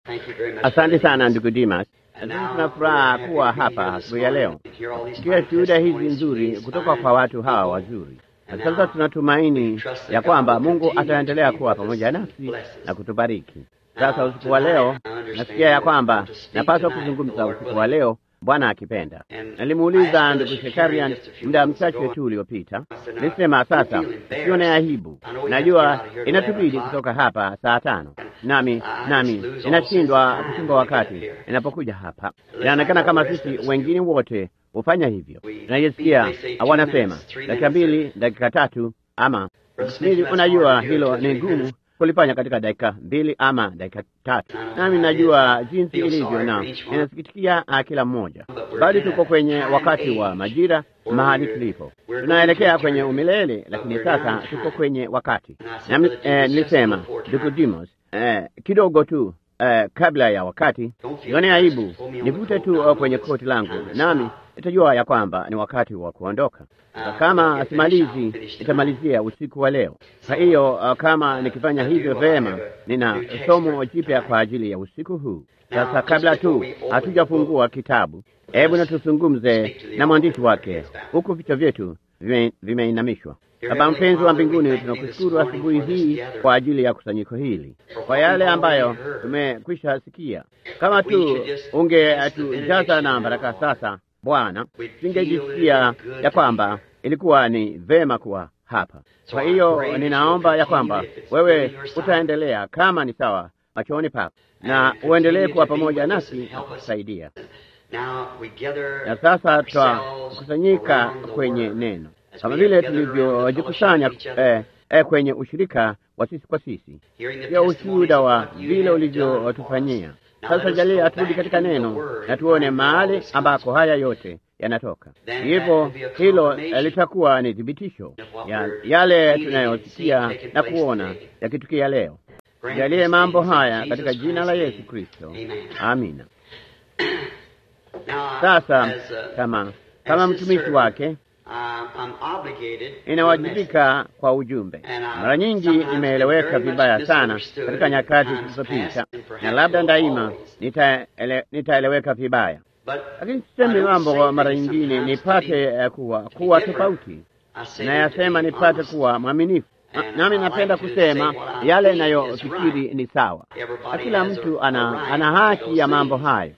Asante sana ndugu Dimas. Sisi tuna furaha kuwa hapa asubuhi ya leo tukiwa shuhuda hizi nzuri kutoka kwa watu hawa wazuri, na sasa tunatumaini ya kwamba Mungu ataendelea kuwa pamoja nasi na kutubariki. Sasa usiku wa leo, nasikia ya kwamba napaswa kuzungumza usiku wa leo, Bwana akipenda. Nalimuuliza ndugu Shekarian muda mchache tu uliopita, nilisema sasa sione aibu, najua inatubidi kutoka hapa saa tano, nami nami inashindwa kuchunga wakati inapokuja hapa. Inaonekana kama sisi wengine wote hufanya hivyo, tunajisikia wanasema dakika mbili, dakika tatu, ama mili. Unajua hilo ni ngumu kulifanya katika dakika mbili ama dakika tatu. Nami najua jinsi ilivyo na inasikitikia kila mmoja, bali tuko kwenye wakati wa majira mahali tulipo, tunaelekea kwenye umilele, lakini sasa tuko kwenye wakati nami eh, nilisema ndugu Dimos eh, kidogo tu eh, kabla ya wakati, sione aibu nivute tu kwenye koti langu, nami nitajua ya kwamba ni wakati wa kuondoka. Kama simalizi, nitamalizia usiku wa leo. Kwa hiyo uh, kama nikifanya hivyo vema, nina somo jipya kwa ajili ya usiku huu. Sasa kabla tu hatujafungua kitabu, hebu na tuzungumze na mwandishi wake, huku vichwa vyetu vimeinamishwa. Baba mpenzi wa mbinguni, tunakushukuru asubuhi hii kwa ajili ya kusanyiko hili, kwa yale ambayo tumekwisha sikia. Kama tu ungetujaza na baraka sasa Bwana, singejisikia ya kwamba ilikuwa ni vema kuwa hapa. Kwa hiyo ninaomba ya kwamba wewe utaendelea kama ni sawa machoni pako, na uendelee kuwa pamoja nasi na kutusaidia. Na sasa twakusanyika kwenye neno kama vile tulivyojikusanya eh, eh, kwenye ushirika wa sisi kwa sisi, pia ushuhuda wa vile ulivyotufanyia. Sasa jalia turudi katika neno na tuone mahali ambako haya yote yanatoka. Hivyo hilo litakuwa ni thibitisho ya yale tunayosikia na kuona yakitukia leo. Jalie mambo haya katika jina la Yesu Kristo, amina. Sasa kama kama mtumishi wake inawajibika kwa ujumbe. Mara nyingi imeeleweka vibaya sana katika nyakati zilizopita, na labda daima nitaele, nitaeleweka vibaya, lakini sisemi mambo mara nyingine nipate kuwa kuwa tofauti, nayasema nipate kuwa mwaminifu. Nami napenda kusema yale nayofikiri ni sawa, na kila mtu ana, ana haki ya mambo hayo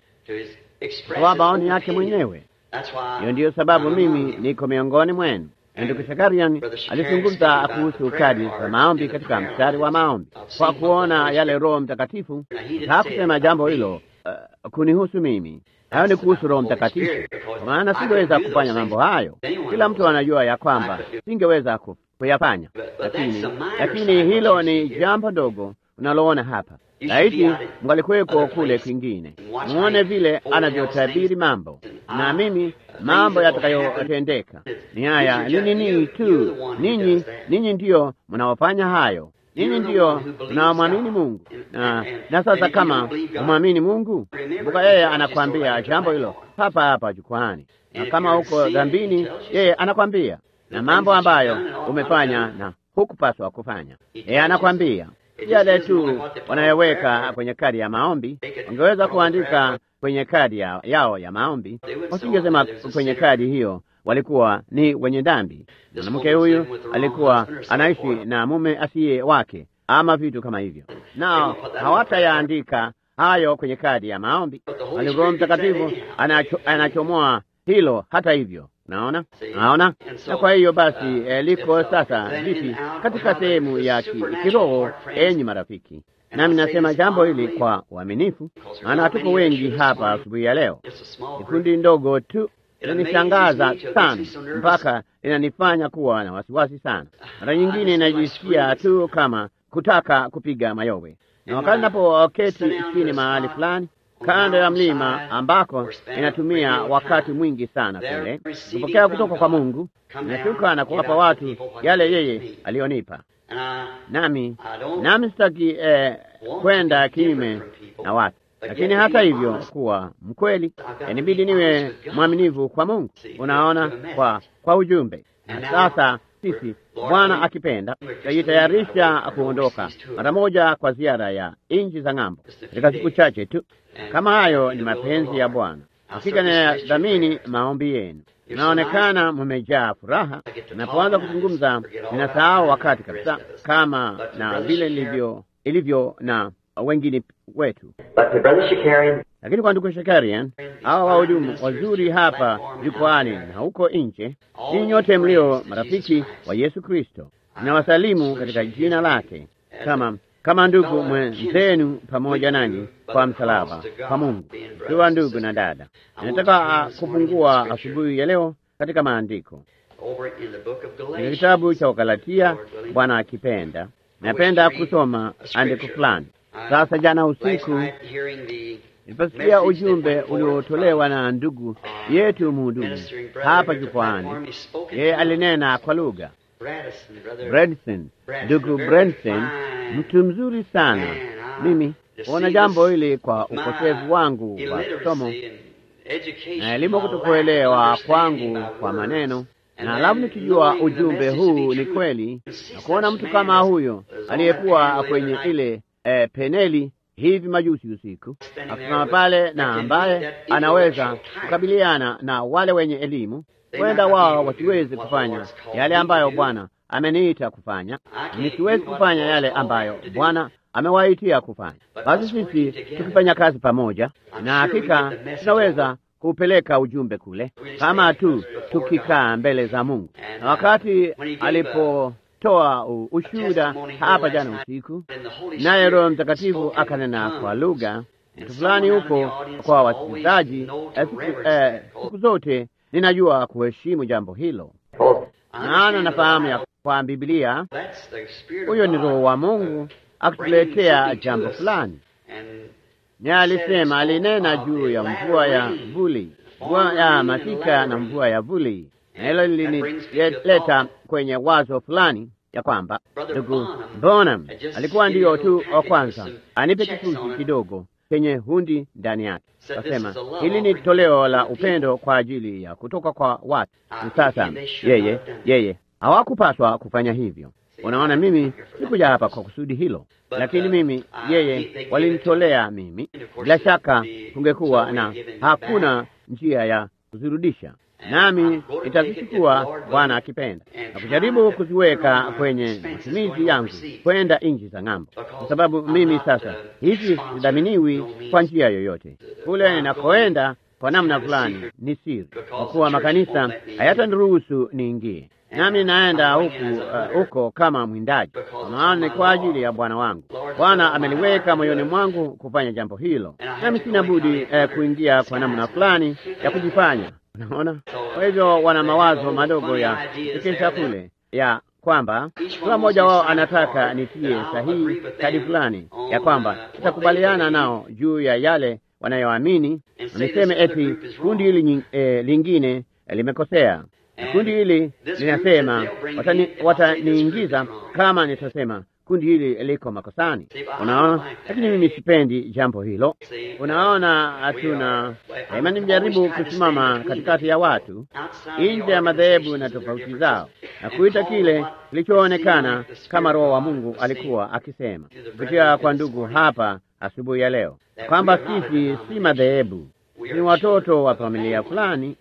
kwa maoni yake mwenyewe. Hiyo ndiyo sababu mimi niko miongoni mwenu. Ndugu Shakarian alizungumza kuhusu kadi za maombi katika mstari wa maombi, kwa kuona yale Roho Mtakatifu. Hakusema jambo hilo uh, kunihusu mimi. Hayo ni kuhusu Roho Mtakatifu, kwa maana singeweza kufanya mambo hayo. Kila mtu anajua ya kwamba singeweza kuyafanya, lakini lakini hilo ni jambo dogo unaloona hapa. Laiti mngalikuweko kule kwingine, muone vile anavyotabiri mambo, na mimi mambo yatakayotendeka ni haya. Ni nini tu, ninyi ninyi ndiyo mnaofanya hayo, ninyi ndiyo mnaomwamini Mungu. Na, na sasa kama umwamini Mungu, kumbuka yeye anakwambia jambo hilo hapa hapa jukwani, na kama uko dhambini, yeye anakwambia na mambo ambayo umefanya na hukupaswa kufanya, yeye anakwambia yale tu wanayoweka kwenye kadi ya maombi. Wangeweza kuandika kwenye kadi ya, yao ya maombi, wasingesema kwenye kadi hiyo walikuwa ni wenye dhambi, mwanamke huyu alikuwa anaishi na mume asiye wake, ama vitu kama hivyo, nao hawatayaandika hayo kwenye kadi ya maombi. Roho Mtakatifu anacho, anachomoa hilo hata hivyo. Naona, naona. Na kwa hiyo basi eh, liko sasa vipi katika sehemu ya ki, kiroho, enyi marafiki, nami nasema jambo hili kwa uaminifu, maana hatuko wengi hapa asubuhi ya leo. Kikundi ndogo tu inanishangaza sana mpaka inanifanya kuwa na wasiwasi sana. Mara nyingine inajisikia tu kama kutaka kupiga mayowe, na wakati napoketi chini mahali fulani kando ya mlima ambako inatumia wakati mwingi sana kule kupokea kutoka kwa Mungu, nashuka na kuwapa watu yale yeye alionipa, nami nami sitaki eh, kwenda kinyume na watu, lakini hata hivyo kuwa mkweli, inabidi niwe mwaminifu kwa Mungu. Unaona, kwa kwa ujumbe. Na sasa sisi, Bwana akipenda, tutajitayarisha kuondoka mara moja kwa ziara ya nchi za ng'ambo katika siku chache tu. Kama hayo ni mapenzi ya Bwana, hakika ninadhamini maombi yenu. Inaonekana mmejaa furaha. Napoanza kuzungumza, ninasahau wakati kabisa, kama na vile ilivyo ilivyo na wengine wetu. Lakini kwa ndugu Shakarian, hawa wahudumu wazuri hapa jukwani na huko nje, ninyi nyote mlio marafiki wa Yesu Kristo, ninawasalimu katika jina lake kama kama ndugu mwenzenu pamoja nanyi kwa msalaba kwa Mungu. Tuwa ndugu na dada, ninataka kufungua asubuhi ya leo katika maandiko katika kitabu cha Wagalatia, Bwana akipenda. Napenda kusoma andiko fulani. Sasa jana usiku niliposikia ujumbe uliotolewa na ndugu yetu mhudumu hapa jukwani, yeye alinena kwa lugha Bredson, ndugu Bredson, mtu mzuri sana. Mimi huona jambo hili kwa ukosefu wangu wa somo na elimu, kutokuelewa kwangu kwa maneno, na alafu nikijua ujumbe huu ni kweli, na kuona mtu kama huyo aliyekuwa kwenye ile eh, peneli hivi majuzi usiku akisimama pale na ambaye anaweza kukabiliana na wale wenye elimu, huenda wao wasiwezi kufanya yale ambayo Bwana ameniita kufanya, nisiwezi kufanya yale ambayo Bwana amewaitia kufanya. Basi sisi tukifanya kazi pamoja, na hakika tunaweza kupeleka ujumbe kule, kama tu tukikaa mbele za Mungu. Na wakati alipotoa ushuhuda hapa jana usiku, naye Roho Mtakatifu akanena kwa lugha mtu fulani huko kwa wasikilizaji, siku zote ninajua kuheshimu jambo hilo, maana nafahamu ya kwa Biblia huyo ni Roho wa Mungu akituletea jambo fulani. Naye alisema, alinena juu ya mvua ya vuli, mvua ya masika na mvua ya vuli, na hilo lilinileta kwenye wazo fulani ya kwamba ndugu Bonham alikuwa ndiyo tu wa kwanza anipe kifurushi kidogo chenye hundi ndani yake. Kasema hili ni toleo la upendo kwa ajili ya kutoka kwa watu. Sasa yeye yeye hawakupaswa kufanya hivyo. Unaona, mimi sikuja hapa kwa kusudi hilo, lakini mimi yeye walinitolea mimi. Bila shaka kungekuwa na hakuna njia ya kuzirudisha, nami nitazichukua Bwana akipenda na kujaribu kuziweka kwenye matumizi yangu kwenda nchi za ng'ambo, kwa sababu mimi sasa hivi sidhaminiwi kwa njia yoyote. Kule ninakoenda kwa namna fulani ni siri, kwa kuwa makanisa hayataniruhusu niingie nami naenda huku uh, huko kama mwindaji, kwa maana ni kwa ajili ya Bwana wangu. Bwana ameliweka moyoni mwangu kufanya jambo hilo, nami sina budi uh, kuingia kwa namna fulani ya kujifanya. Unaona, kwa hivyo wana mawazo madogo ya kukesha kule ya kwamba kila mmoja wao anataka nitie sahihi kadi fulani ya kwamba nitakubaliana nao juu ya yale wanayoamini, niseme eti kundi hili eh, lingine eh, limekosea na kundi hili linasema wataniingiza wata kama nitasema kundi hili liko makosani. Unaona, lakini mimi sipendi jambo hilo. Unaona, hatuna daima, nimejaribu kusimama katikati ya watu nje ya madhehebu na tofauti zao na kuita kile kilichoonekana kama Roho wa Mungu alikuwa akisema kupitia kwa ndugu hapa asubuhi ya leo kwamba sisi si madhehebu, ni watoto wa familia fulani.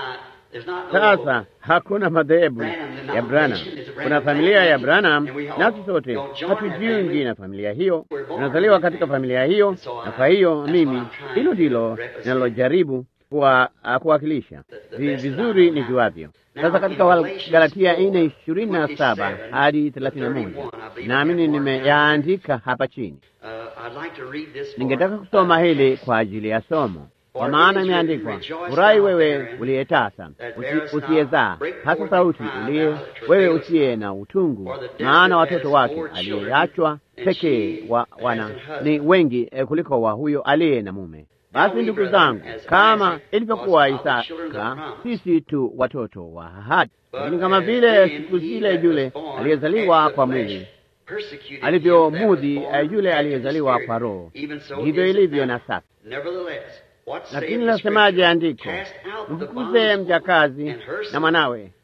Sasa hakuna madhehebu ya Branham, kuna familia ya Branham, nasi sote hatujiungi na familia hiyo, tunazaliwa katika familia hiyo, na kwa hiyo mimi, hilo ndilo ninalojaribu kuwakilisha vizuri nijuavyo. Sasa katika Wagalatia nne ishirini na saba hadi thelathini na moja naamini nimeyaandika hapa chini. Ningetaka kusoma hili kwa ajili ya somo kwa maana imeandikwa, furahi wewe uliyetasa usiyezaa, hasa sauti uliye wewe usiye na utungu, maana watoto wake aliyeachwa pekee wa, wana ni wengi eh, kuliko wa huyo aliye na mume. Basi ndugu zangu, kama ilivyokuwa Isaka, sisi tu watoto wa ahadi. Lakini kama vile siku zile yule aliyezaliwa kwa mwili alivyomudhi yule aliyezaliwa kwa Roho, ndivyo ilivyo na sasa. Lakini nasemaje andiko? Mfukuze mjakazi na mwanawe,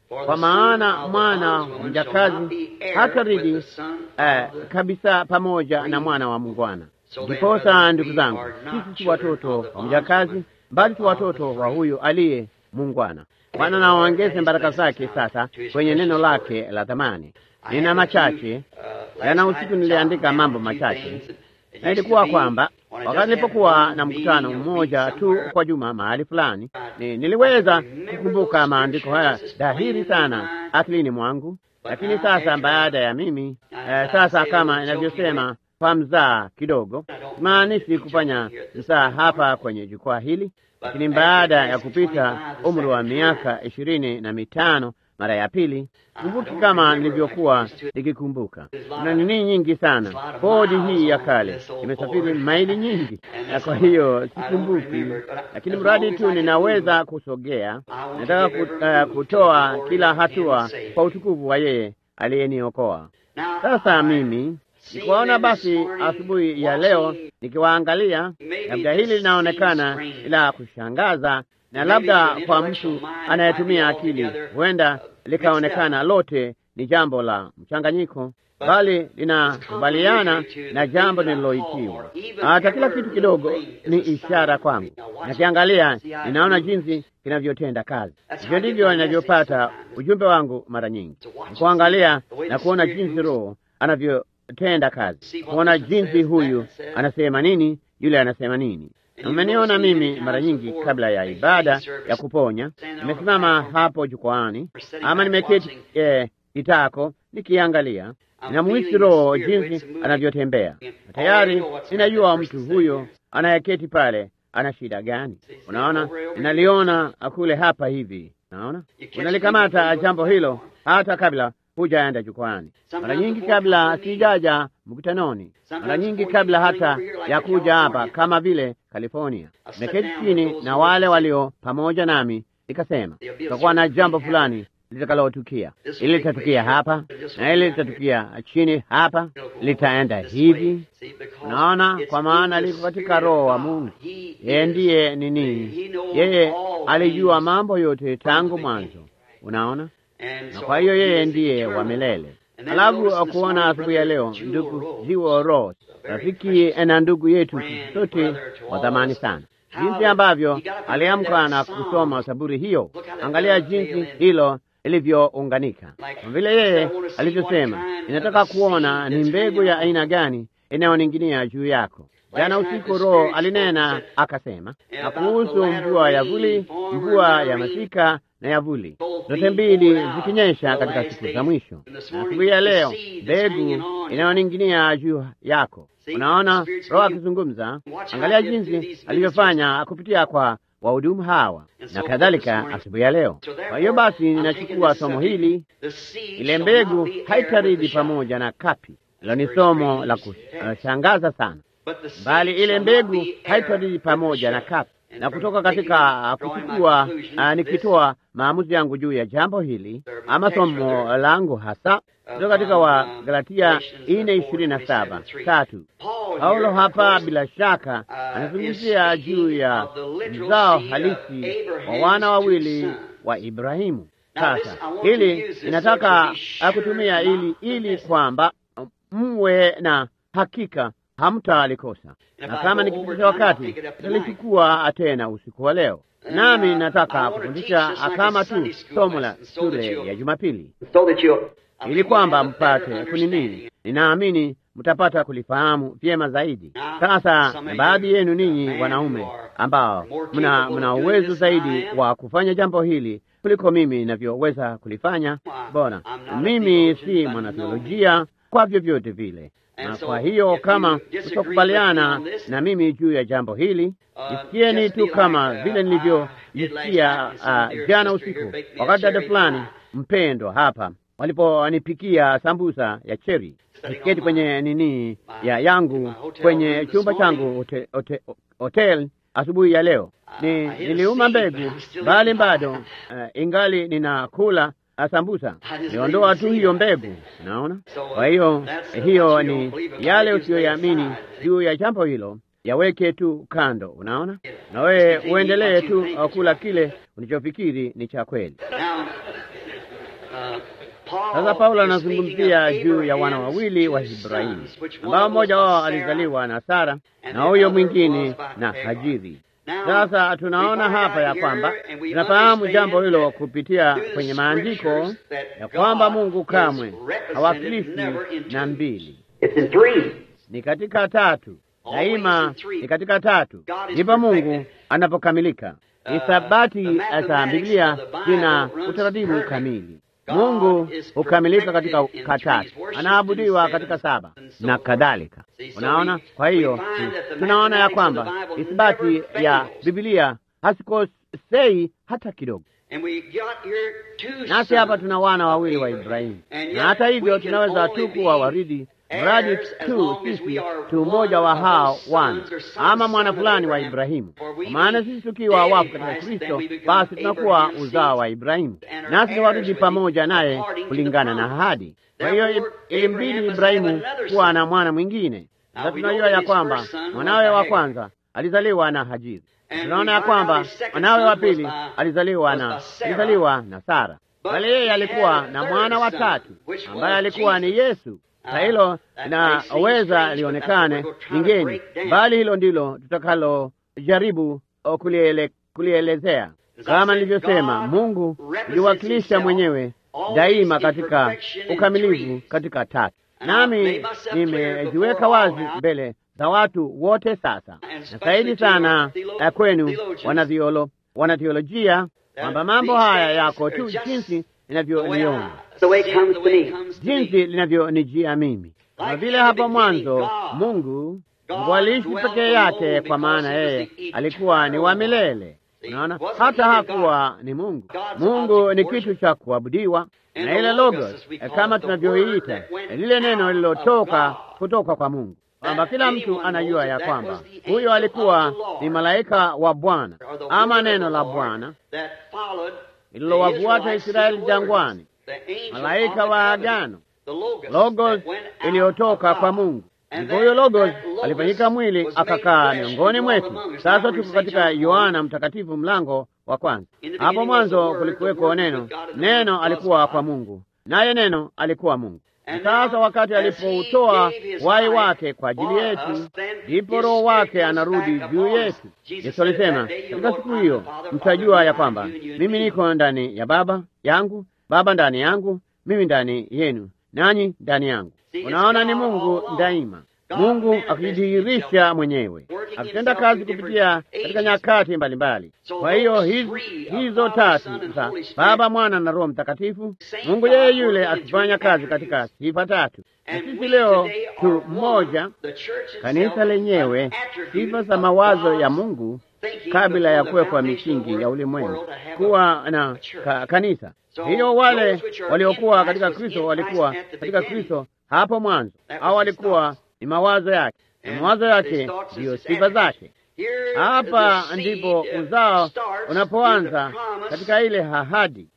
kwa maana mwana wa mjakazi hataridi eh, kabisa pamoja na mwana wa mungwana. Ndiposa ndugu zangu, sisi si watoto wa mjakazi, bali tu watoto wa huyu aliye mungwana. Bwana na waongeze baraka zake sasa kwenye neno lake la thamani. Nina machache jana usiku, niliandika mambo machache, na ilikuwa kwamba wakati nilipokuwa na mkutano mmoja tu kwa juma mahali fulani, ni niliweza kukumbuka maandiko haya dhahiri sana akilini mwangu. Lakini sasa baada ya mimi eh, sasa kama inavyosema kwa mzaa kidogo, maanishi kufanya mzaa hapa kwenye jukwaa hili, lakini baada ya kupita umri wa miaka ishirini na mitano mara ya pili, kumbuki kama nilivyokuwa nikikumbuka. Kuna nini nyingi sana, bodi hii ya kale imesafiri maili nyingi, na kwa hiyo sikumbuki, lakini mradi tu ninaweza kusogea, nataka ku, uh, kutoa kila hatua kwa utukufu wa yeye aliyeniokoa. Sasa mimi nikuwaona basi asubuhi ya leo nikiwaangalia, labda hili linaonekana la kushangaza na labda kwa mtu anayetumia akili huenda likaonekana lote ni jambo la mchanganyiko, bali linakubaliana na jambo nililoitiwa. Hata kila kitu kidogo ni ishara kwangu. Nakiangalia, ninaona jinsi kinavyotenda kazi. Hivyo ndivyo ninavyopata ujumbe wangu mara nyingi, ni kuangalia na kuona jinsi Roho anavyotenda kazi, kuona jinsi huyu anasema nini, yule anasema nini. Umeniona mimi mara nyingi kabla ya ibada ya kuponya, nimesimama hapo jukwaani ama nimeketi eh, kitako nikiangalia, ninamuhisi Roho jinsi anavyotembea. Tayari ninajua mtu huyo anayeketi pale ana shida gani. Unaona, ninaliona kule hapa hivi, naona unalikamata jambo hilo hata kabla hujaenda jukwani, mara nyingi kabla sijaja mkutanoni, mara nyingi kabla hata ya kuja hapa, kama vile California. Nimeketi chini na wale walio pamoja nami, nikasema tutakuwa na jambo fulani litakalotukia. Ili litatukia hapa na ili litatukia chini hapa, litaenda hivi. Unaona, kwa maana liko katika Roho wa Mungu. Yeye ndiye nini? Yeye alijua mambo yote tangu mwanzo. Unaona, na kwa hiyo yeye ndiye wa milele. Alafu kuona asubuhi ya leo ndugu Jiwo Ross, rafiki na ndugu yetu sote wa thamani sana, jinsi ambavyo aliamka na kusoma Zaburi hiyo. Angalia jinsi hilo ilivyounganika, kwa vile yeye alivyosema, inataka kuona ni mbegu ya aina gani inayoning'inia juu yako. Jana usiku Roho alinena akasema, na kuhusu mvua ya vuli, mvua ya masika na ya vuli, zote mbili zikinyesha katika siku za mwisho. Na asubuhi ya leo mbegu inayoning'inia juu yako. Unaona Roho akizungumza, angalia jinsi alivyofanya kupitia kwa wahudumu hawa na kadhalika asubuhi ya leo. Kwa hiyo basi, ninachukua somo hili, ile mbegu haitaridi pamoja na kapi. Hilo ni somo la kushangaza sana, bali ile mbegu haitaridi pamoja na kapi na kutoka katika kuchukua uh, nikitoa maamuzi yangu juu ya jambo hili ama somo langu hasa kutoka katika wa Galatia ine ishirini na saba tatu. Paulo hapa bila shaka anazungumzia juu ya mzao halisi wa wana wawili wa Ibrahimu. Sasa hili inataka kutumia ili ili kwamba mwe na hakika hamtalikosa na kama nikipitisha wakati nitalichukua tena usiku wa leo, nami nataka kufundisha kama tu somo la shule ya Jumapili ili kwamba mpate kunini. Ninaamini mtapata kulifahamu vyema zaidi. Sasa na baadhi yenu ninyi wanaume ambao mna mna uwezo zaidi wa kufanya jambo hili kuliko mimi ninavyoweza kulifanya, bora mimi si mwanatheolojia kwa vyovyote vile na kwa hiyo kama utakubaliana na mimi juu ya jambo hili, jisikieni tu kama vile nilivyojisikia uh, jana usiku wakati dada fulani mpendwa hapa waliponipikia sambusa ya cheri, nikiketi kwenye nini ya yangu kwenye chumba changu hotel, hotel, hotel asubuhi ya leo. Ni niliuma mbegu bali bado uh, ingali ninakula sambusa niondoa tu hiyo mbegu, naona. Kwa hiyo hiyo ni yale usiyoyamini juu ya jambo hilo, yaweke tu kando, unaona, na wewe uendelee tu kula kile ulichofikiri ni cha kweli. Sasa Paulo anazungumzia juu ya wana wawili wa Ibrahimu ambao mmoja wao alizaliwa na Sara na huyo mwingine na Hajiri. Sasa tunaona hapa ya kwamba tunafahamu jambo hilo kupitia kwenye maandiko ya kwamba Mungu kamwe hawakilishi na mbili, ni katika tatu daima, ni katika tatu ndipo Mungu anapokamilika. Ni sabati za Biblia zina utaratibu kamili. Mungu hukamilika katika katatu, anaabudiwa katika saba na kadhalika. Unaona, kwa hiyo tunaona ya kwamba isibati ya Biblia hasikosei hata kidogo. Nasi hapa tuna wana wawili wa Ibrahimu, na hata hivyo tunaweza tu kuwa waridi mradi tu sisi tu mmoja wa hao wana ama mwana fulani wa Ibrahimu. Kwa maana sisi tukiwa wafu katika Kristo, basi tunakuwa uzao wa Ibrahimu, nasi ni warudi pamoja naye kulingana na ahadi. Kwa hiyo ilimbidi Ibrahimu kuwa na mwana mwingine. Sasa tunajua ya kwamba mwanawe wa kwanza alizaliwa na Hajiri. Tunaona ya kwamba mwanawe wa pili alizaliwa na alizaliwa na Sara, bali yeye alikuwa na mwana wa tatu ambaye alikuwa ni Yesu na hilo linaweza lionekane lingeni, bali hilo ndilo tutakalojaribu kuliele, kulielezea. Kama nilivyosema, Mungu hujiwakilisha mwenyewe daima katika ukamilifu katika tatu, nami nimejiweka wazi mbele za watu wote sasa, na zaidi sana kwenu wanatheolojia, kwamba mambo haya yako tu jinsi ninavyoliona jinsi linavyonijia mimi, kama vile hapo mwanzo Mungu Mungu aliishi pekee yake, kwa maana yeye alikuwa ni wa milele. Unaona, hata hakuwa ni Mungu. Mungu ni kitu cha kuabudiwa, na ile logos kama tunavyoiita lile neno lililotoka kutoka kwa Mungu, kwamba kila mtu anajua ya kwamba huyo alikuwa ni malaika wa Bwana ama neno la Bwana lililowafuata Israeli jangwani, malaika wa agano, logos iliyotoka kwa Mungu. Ndipo huyo logos alifanyika mwili akakaa miongoni mwetu. Sasa tuko katika Yohana Mtakatifu mlango wa kwanza. Hapo mwanzo kulikuweko neno, neno alikuwa kwa Mungu, naye neno alikuwa Mungu. Sasa wakati alipoutoa wai wake kwa ajili yetu, ndipo Roho wake anarudi juu yetu. Yesu alisema katika siku hiyo mtajua ya kwamba mimi niko ndani ya Baba yangu, Baba ndani yangu, mimi ndani yenu, nanyi ndani yangu. Unaona, ni Mungu daima, Mungu akijidhihirisha mwenyewe, akitenda kazi kupitia katika nyakati mbalimbali. Kwa hiyo hizo, hizo tatu za Baba, Mwana na Roho Mtakatifu, Mungu yeye yule akifanya kazi katika sifa tatu. Na sisi leo tu mmoja, kanisa lenyewe, sifa za mawazo ya Mungu kabla ya kuwekwa misingi ya ulimwengu kuwa na ka, kanisa hiyo. Wale waliokuwa katika Kristo walikuwa katika Kristo hapo mwanzo, au walikuwa ni mawazo yake, na mawazo yake ndiyo sifa zake. Hapa ndipo uzao unapoanza katika ile ahadi.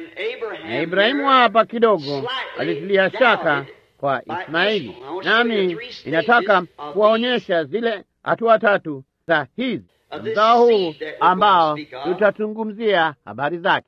Na Ibrahimu hapa kidogo alitilia shaka kwa Ismaili, nami inataka kuwaonyesha zile hatua tatu za hizi mzao huu ambao tutazungumzia habari zake,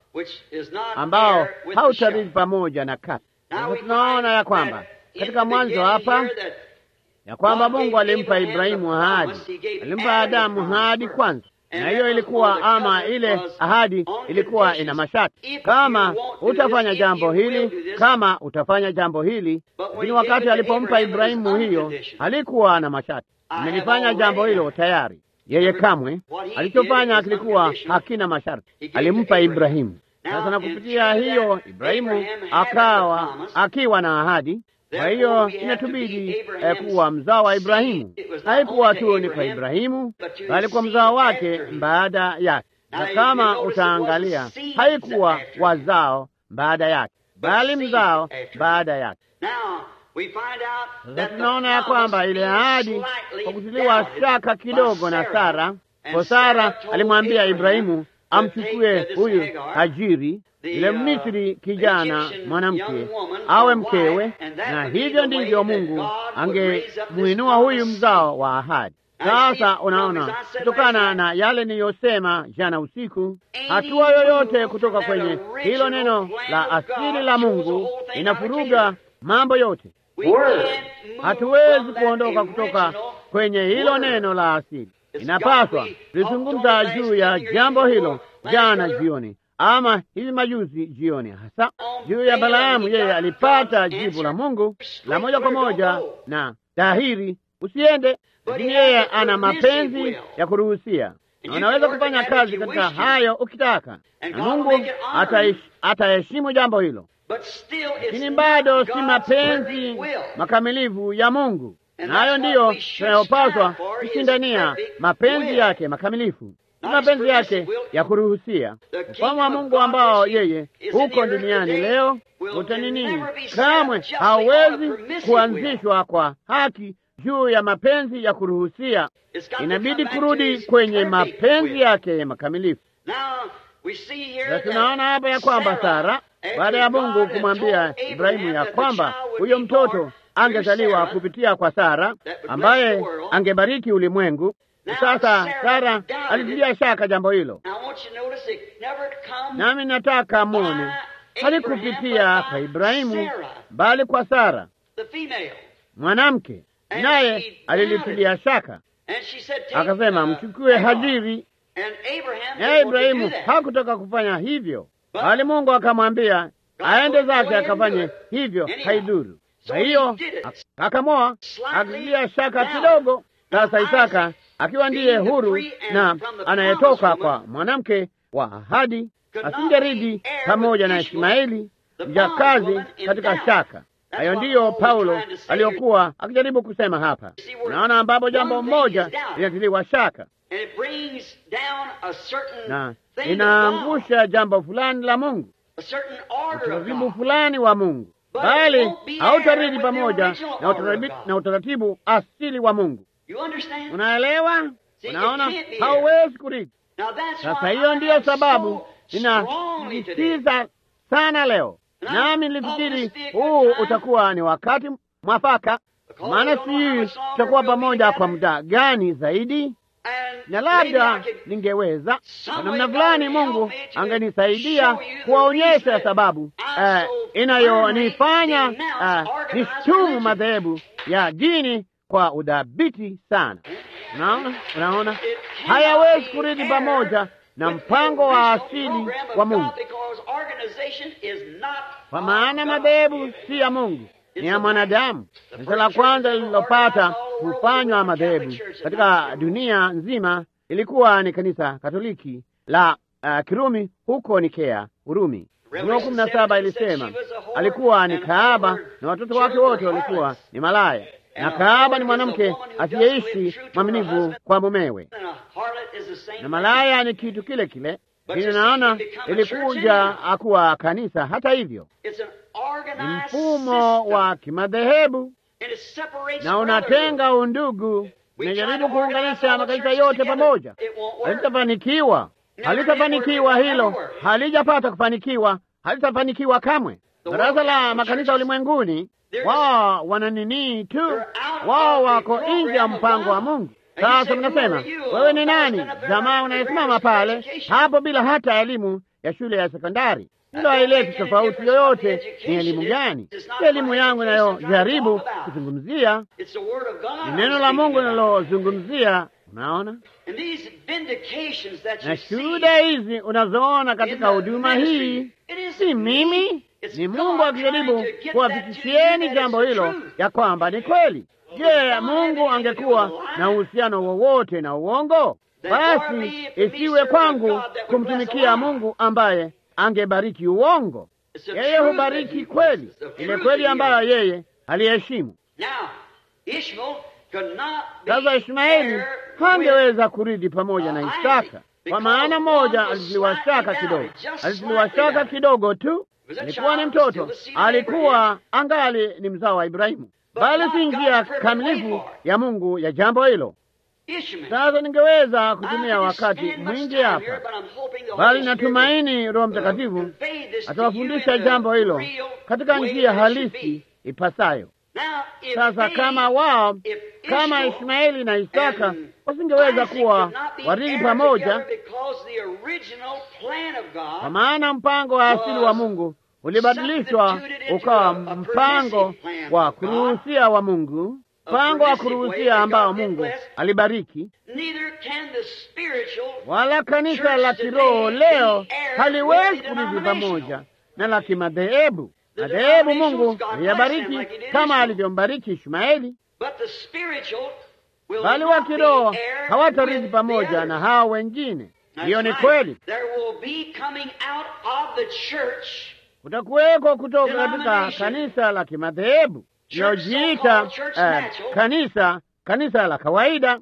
ambao hautarithi pamoja na kati. Sasa tunaona ya kwamba katika mwanzo hapa ya kwamba Mungu alimpa Ibrahimu ahadi, alimpa Adamu ahadi kwanza, na hiyo ilikuwa ama, ile ahadi ilikuwa ina masharti, kama utafanya jambo hili, kama utafanya jambo hili. Lakini wakati alipompa Ibrahimu hiyo, halikuwa na masharti, amelifanya jambo hilo tayari. Yeye kamwe alichofanya kilikuwa hakina masharti, alimpa Ibrahimu. Sasa na kupitia hiyo Ibrahimu akawa akiwa na ahadi. Kwa hiyo inatubidi eh, kuwa mzao wa Ibrahimu. Haikuwa tu ni kwa Ibrahimu, bali kwa mzao wake baada yake, na kama utaangalia, haikuwa wazao baada yake, bali mzao baada yake. Sasa tunaona ya kwamba ile ahadi kwa kutiliwa shaka kidogo na Sara, kwa Sara alimwambia Ibrahimu amchukue huyu Hajiri yule Misri kijana mwanamke awe mkewe, na hivyo ndivyo Mungu angemwinua huyu mzao wa ahadi. Sasa unaona, kutokana na yale niliyosema jana usiku, hatua yoyote kutoka kwenye hilo neno la asili la Mungu inafuruga mambo yote. Hatuwezi kuondoka kutoka kwenye hilo neno la asili. Inapaswa tulizungumza juu ya jambo hilo jana jioni, ama hivi majuzi jioni, hasa juu ya Balaamu. Yeye alipata jibu la Mungu la moja kwa moja na dhahiri, usiende, lakini yeye ana mapenzi ya kuruhusia na unaweza kufanya kazi katika hayo ukitaka, na Mungu ataheshimu jambo hilo, lakini bado si mapenzi makamilifu ya Mungu, na hayo ndiyo tunayopaswa kushindania, mapenzi yake makamilifu si mapenzi yake ya kuruhusia. Ufalme wa Mungu ambao yeye huko duniani leo utanini, kamwe hauwezi kuanzishwa kwa haki juu ya mapenzi ya kuruhusia. Inabidi kurudi kwenye mapenzi yake makamilifu. Na tunaona hapa ya kwamba Sara, baada ya Mungu kumwambia Ibrahimu ya kwamba huyo mtoto angezaliwa kupitia kwa Sara ambaye angebariki ulimwengu. Sasa Sara alitilia shaka jambo hilo, nami nataka mwone halikupitia kwa Ibrahimu bali kwa Sara mwanamke, naye alilitilia shaka, akasema mchukue Hajiri. Naye Ibrahimu hakutaka kufanya hivyo, bali Mungu akamwambia aende zake akafanye hivyo, haiduru. Kwa hiyo akamoa, akitilia shaka kidogo. Sasa Isaka akiwa ndiye huru na anayetoka kwa mwanamke wa ahadi, asingeridi pamoja na Ishmaeli mjakazi katika shaka. Hayo ndiyo Paulo aliyokuwa akijaribu kusema hapa. Unaona, ambapo jambo moja linatiliwa shaka na inaangusha jambo fulani la Mungu, utaratibu fulani wa Mungu, bali hautaridi pamoja na utaratibu asili wa Mungu. Unaelewa? Unaona, hauwezi kuridi. Sasa hiyo ndiyo sababu ninasisitiza sana leo, nami nilifikiri huu utakuwa ni wakati mwafaka, maana sijui tutakuwa pamoja kwa muda gani zaidi, na labda ningeweza kwa namna fulani, Mungu angenisaidia kuwaonyesha sababu uh, inayonifanya uh, nishtumu madhehebu ya dini kwa udhabiti sana. Unaona, unaona, hayawezi kuridi pamoja na mpango wa asili wa Mungu, kwa maana madhehebu si ya Mungu, ni ya mwanadamu. Kanisa la kwanza lililopata kufanywa madhehebu katika dunia nzima ilikuwa ni kanisa Katoliki la uh, Kirumi huko Nikea, Urumi. Ufunuo kumi na saba ilisema alikuwa ni kahaba na watoto wake wote walikuwa ni malaya na kahaba ni mwanamke asiyeishi mwaminifu kwa mumewe, na malaya ni kitu kile kile. Lakini naona ilikuja akuwa kanisa. Hata hivyo, ni mfumo wa kimadhehebu na unatenga undugu, unajaribu kuunganisha makanisa yote pamoja. Halitafanikiwa, halitafanikiwa. Hilo halijapata kufanikiwa, halitafanikiwa kamwe. Baraza la makanisa ulimwenguni wao wana nini tu, wao wako nje ya mpango wa Mungu. Sasa mnasema wewe ni nani, jamaa unayesimama pale hapo bila hata elimu ya shule ya sekondari? Hilo haileti tofauti yoyote. Ni elimu gani? Si elimu yangu inayojaribu kuzungumzia, ni neno la Mungu linalozungumzia. Unaona, na shuhuda hizi unazoona katika huduma hii, si mimi ni Mungu akijaribu kuwafikishieni jambo hilo ya kwamba ni kweli. Je, Mungu angekuwa na uhusiano wowote na uongo? Basi isiwe kwangu kumtumikia Mungu ambaye angebariki uongo. Yeye hubariki kweli, ile kweli ambayo yeye aliheshimu. Sasa Ishmaeli hangeweza kuridi pamoja na Isaka, kwa maana moja alitiliwa shaka kidogo, alitiliwa shaka kidogo tu alikuwa ni mtoto, alikuwa angali ni mzao wa Ibrahimu, bali si njia kamilifu ya Mungu ya jambo hilo. Sasa ningeweza kutumia wakati mwingi hapa, bali natumaini Roho Mtakatifu atawafundisha jambo hilo katika njia halisi ipasayo. Sasa kama wao kama Ishmaeli na Isaka wasingeweza kuwa warithi pamoja, kwa maana mpango wa asili wa Mungu ulibadilishwa ukawa mpango wa kuruhusia wa Mungu, mpango wa kuruhusia ambao Mungu alibariki. Wala kanisa la kiroho leo haliwezi kurithi pamoja na la kimadhehebu. Madhehebu Mungu aliyabariki kama alivyombariki Ishmaeli, bali wa kiroho hawatarithi pamoja na hao wengine. Hiyo ni kweli. Kutakuweko kutoka katika kanisa la kimadhehebu linalojiita uh, kanisa kanisa la kawaida,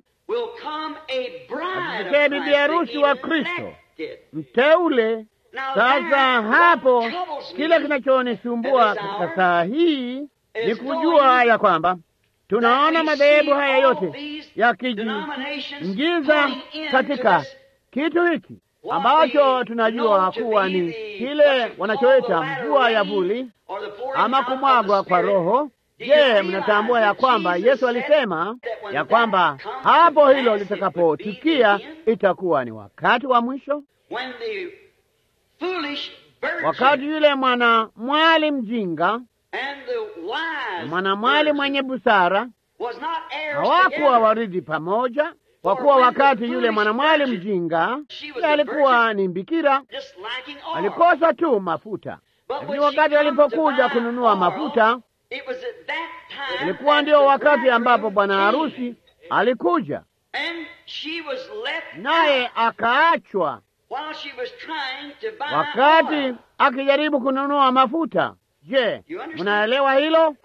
atokee bibi harusi wa Kristo mteule. Sasa hapo kile kinachonisumbua katika saa hii ni kujua ya kwamba tunaona madhehebu haya yote yakijiingiza katika kitu hiki ambacho tunajua kuwa ni kile wanachoita mvua ya vuli ama kumwagwa kwa Roho. Je, mnatambua ya kwamba Yesu alisema ya kwamba hapo hilo litakapotukia itakuwa ni wakati wa mwisho, wakati yule mwana mwali mjinga na mwana mwali mwenye busara hawakuwa warithi pamoja kwa kuwa wakati yule mwanamwali mjinga alikuwa ni mbikira, alikosa tu mafuta. Lakini wakati alipokuja kununua mafuta, ilikuwa ndio wakati ambapo bwana harusi alikuja, naye akaachwa wakati akijaribu kununua mafuta. Je, mnaelewa hilo?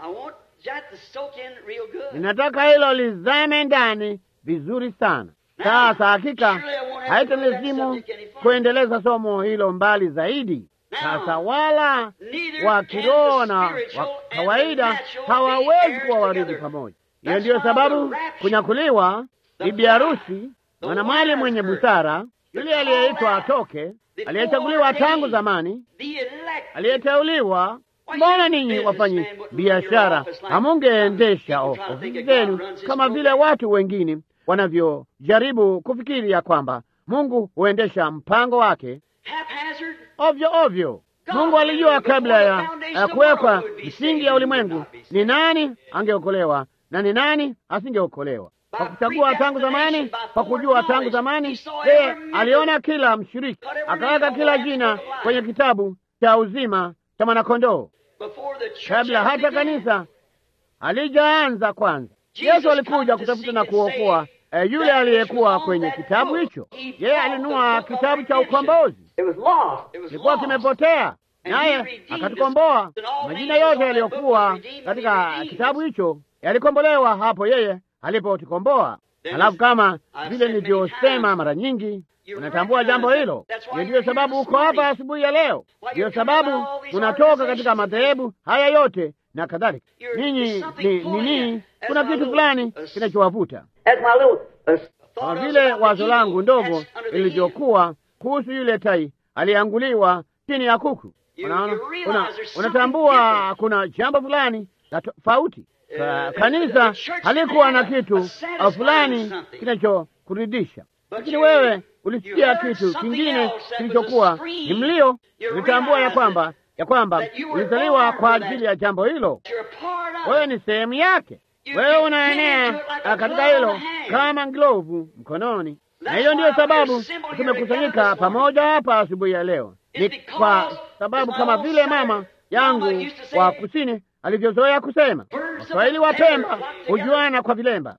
Ninataka hilo lizame ndani vizuri sana. Sasa hakika haitalazimu kuendeleza somo hilo mbali zaidi. Sasa wala wa kiroho na wa kawaida hawawezi kuwa warithi pamoja. Hiyo ndiyo sababu kunyakuliwa, bibi harusi, mwanamwali mwenye busara, yule aliyeitwa atoke, aliyechaguliwa tangu zamani, aliyeteuliwa Mbona ninyi wafanyi biashara hamungeendesha ofisi zenu kama vile watu wengine wanavyojaribu kufikiri ya kwamba Mungu huendesha mpango wake ovyo ovyo? Mungu alijua kabla ya, ya kuwekwa misingi ya ulimwengu ni nani angeokolewa na ni nani asingeokolewa. Kwa kuchagua tangu zamani, kwa kujua tangu zamani, yeye aliona kila mshiriki, akaweka kila jina kwenye kitabu cha uzima cha mwanakondoo kabla hata kanisa halijaanza kwanza. Yesu alikuja kutafuta na kuokoa e, yule aliyekuwa kwenye kitabu hicho. Yeye alinunua kitabu cha ukombozi, kilikuwa kimepotea, naye akatukomboa. Majina yote yaliyokuwa katika kitabu hicho yalikombolewa hapo yeye alipotukomboa. Halafu kama vile nilivyosema mara nyingi unatambua jambo hilo. Hiyo ndiyo sababu uko hapa asubuhi ya leo, ndiyo sababu unatoka katika madhehebu haya yote na kadhalika. Ninyi ni nini? Kuna kitu fulani kinachowavuta, kama vile wazo langu ndogo lilivyokuwa kuhusu yule tai aliyeanguliwa chini ya kuku. Unaona, una, unatambua kuna jambo fulani la tofauti. Kanisa halikuwa na kitu fulani kinachokuridhisha lakini wewe ulisikia kitu kingine kilichokuwa ni mlio. Ulitambua ya kwamba ya kwamba ulizaliwa kwa ajili ya jambo hilo. Wewe ni sehemu yake, wewe unaenea katika hilo kama glovu mkononi, na hiyo ndiyo sababu tumekusanyika pamoja hapa asubuhi ya leo. Ni kwa sababu kama vile mama yangu wa kusini alivyozoea kusema, Waswahili wa Pemba hujuana kwa vilemba,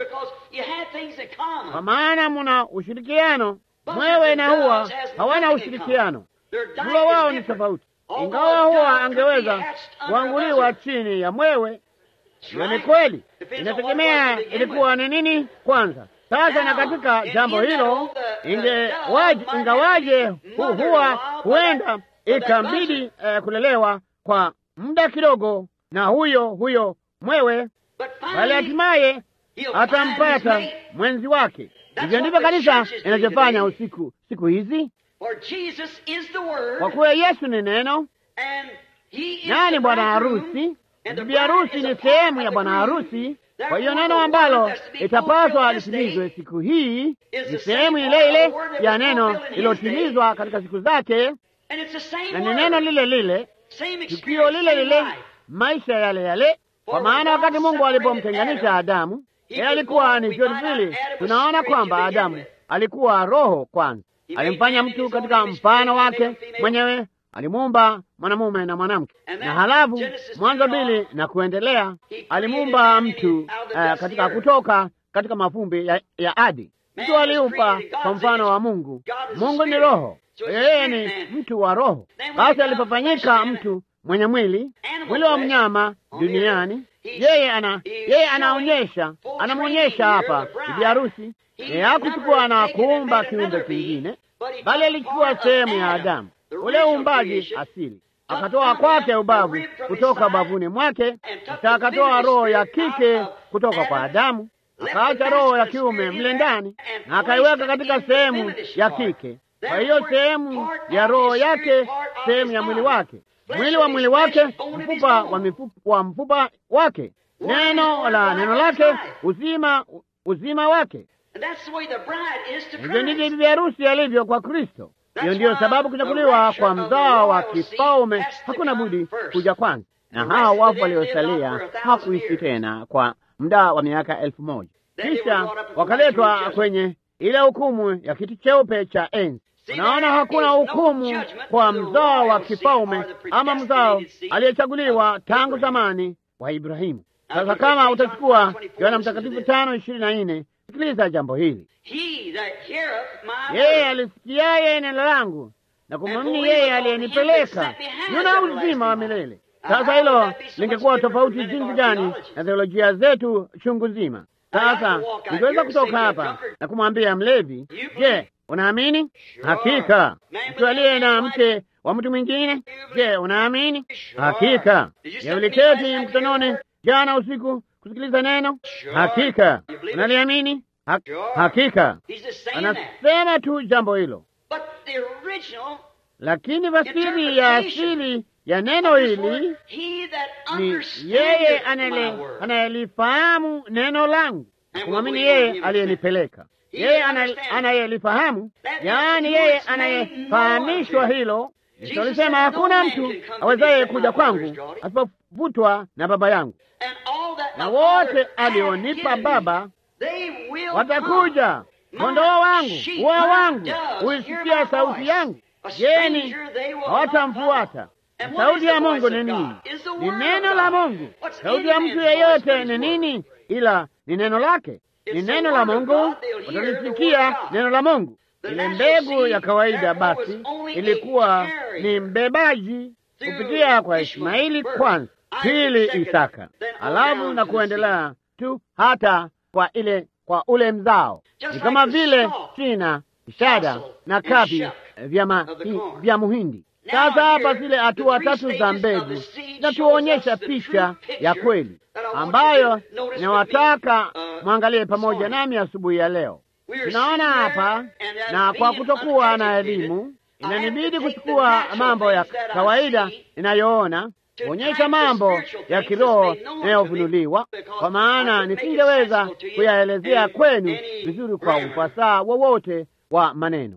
kwa maana muna ushirikiano. Mwewe na huwa hawana ushirikiano, mlo wao ni tofauti. Ingawa huwa angeweza kuanguliwa chini ya mwewe, hiyo ni kweli, inategemea ilikuwa ni nini kwanza. Sasa na katika jambo hilo ingewaje, ingawaje hu, huwa huenda ikambidi eh, kulelewa kwa muda kidogo na huyo huyo mwewe, bali hatimaye atampata mwenzi wake. Hivyo ndivyo kanisa inavyofanya usiku siku hizi, kwa kuwa Yesu ni neno nani bwana harusi, bibi harusi ni sehemu ya bwana harusi. Kwa hiyo neno ambalo itapaswa litimizwe siku hii ni sehemu ile ile ya neno lilotimizwa katika siku zake, na ni neno lile lile, tukio lile lile, maisha yale yale. Kwa maana wakati Mungu alipomtenganisha Adamu, yeye alikuwa ni vyote vile. Tunaona kwamba Adamu alikuwa roho kwanza, alimfanya mtu katika mfano wake mwenyewe, alimuumba mwanamume na mwanamke, na halafu Mwanzo mbili na kuendelea, alimuumba mtu uh, katika kutoka katika mavumbi ya, ya adi. Mtu aliumba kwa mfano wa Mungu. Mungu ni roho, yeye ni mtu wa roho. Basi alipofanyika mtu mwenye mwili, mwili wa mnyama duniani, yeye ana yeye anaonyesha anamwonyesha hapa bibi harusi. Yeye hakuchukua na kuumba kiumbe kingine, bali alichukua sehemu ya Adamu, ule uumbaji asili, akatoa kwake ubavu kutoka bavuni mwake, kisha akatoa roho ya kike kutoka kwa Adamu, akaacha roho ya kiume mle ndani, na akaiweka katika sehemu ya kike. Kwa hiyo sehemu ya roho yake, sehemu ya mwili wake mwili wa mwili wake, mfupa wa mifupa wa mfupa wake, neno la neno lake, uzima uzima wake. Hivyo ndivyo bibi harusi alivyo kwa Kristo. Hiyo ndiyo sababu kunyakuliwa kwa mzao wa kifalme hakuna budi kuja kwanza, na hao wafu waliosalia hakuishi tena kwa muda wa miaka elfu moja kisha wakaletwa kwenye ile hukumu ya kiti cheupe cha enzi. Unaona, hakuna hukumu kwa mzao wa kifalme ama mzao aliyechaguliwa tangu zamani wa Ibrahimu. Sasa kama utachukua Yohana Mtakatifu tano ishirini na nne, sikiliza jambo hili: yeye alisikiaye neno langu na kumwamini yeye aliyenipeleka yuna uzima wa milele. Sasa hilo lingekuwa tofauti jinsi gani na theolojia zetu chungu nzima. Sasa ningeweza kutoka hapa na kumwambia mlevi, je, unaamini? Hakika. Mtu aliye na mke wa mtu mwingine, je, unaamini? Hakika. Je, uliketi mkutanoni jana usiku kusikiliza neno? Hakika. Unaliamini? Ha hakika. Anasema tu jambo hilo, lakini fasiri ya asili ya neno hili ni yeye anayelifahamu neno langu, kumwamini yeye aliyenipeleka yeye anayelifahamu, yaani yeye anayefahamishwa hilo. Yesu alisema hakuna mtu awezaye kuja kwangu asipovutwa na Baba yangu, na wote alionipa Baba watakuja. Kondoo wangu, ua wangu huisikia sauti yangu, jeni hawatamfuata. Sauti ya Mungu ni nini? Ni neno la Mungu. Sauti ya mtu yeyote ni nini ila ni neno lake? Ni neno la Mungu, watalisikia neno la Mungu. Ile mbegu ya kawaida basi ilikuwa ni mbebaji kupitia kwa Ishmaeli kwanza, pili Isaka, alafu na kuendelea tu hata kwa ile kwa ule mzao. Ni kama vile shina, ishada na kapi vya, vya muhindi. Sasa hapa zile hatua tatu za mbegu zinatuonyesha picha ya kweli ambayo inawataka mwangalie pamoja nami asubuhi ya leo. Tunaona hapa, na kwa kutokuwa na elimu inanibidi kuchukua mambo ya kawaida inayoona kuonyesha mambo ya kiroho inayofunuliwa, kwa maana nisingeweza kuyaelezea kwenu vizuri kwa ufasaha wowote wa maneno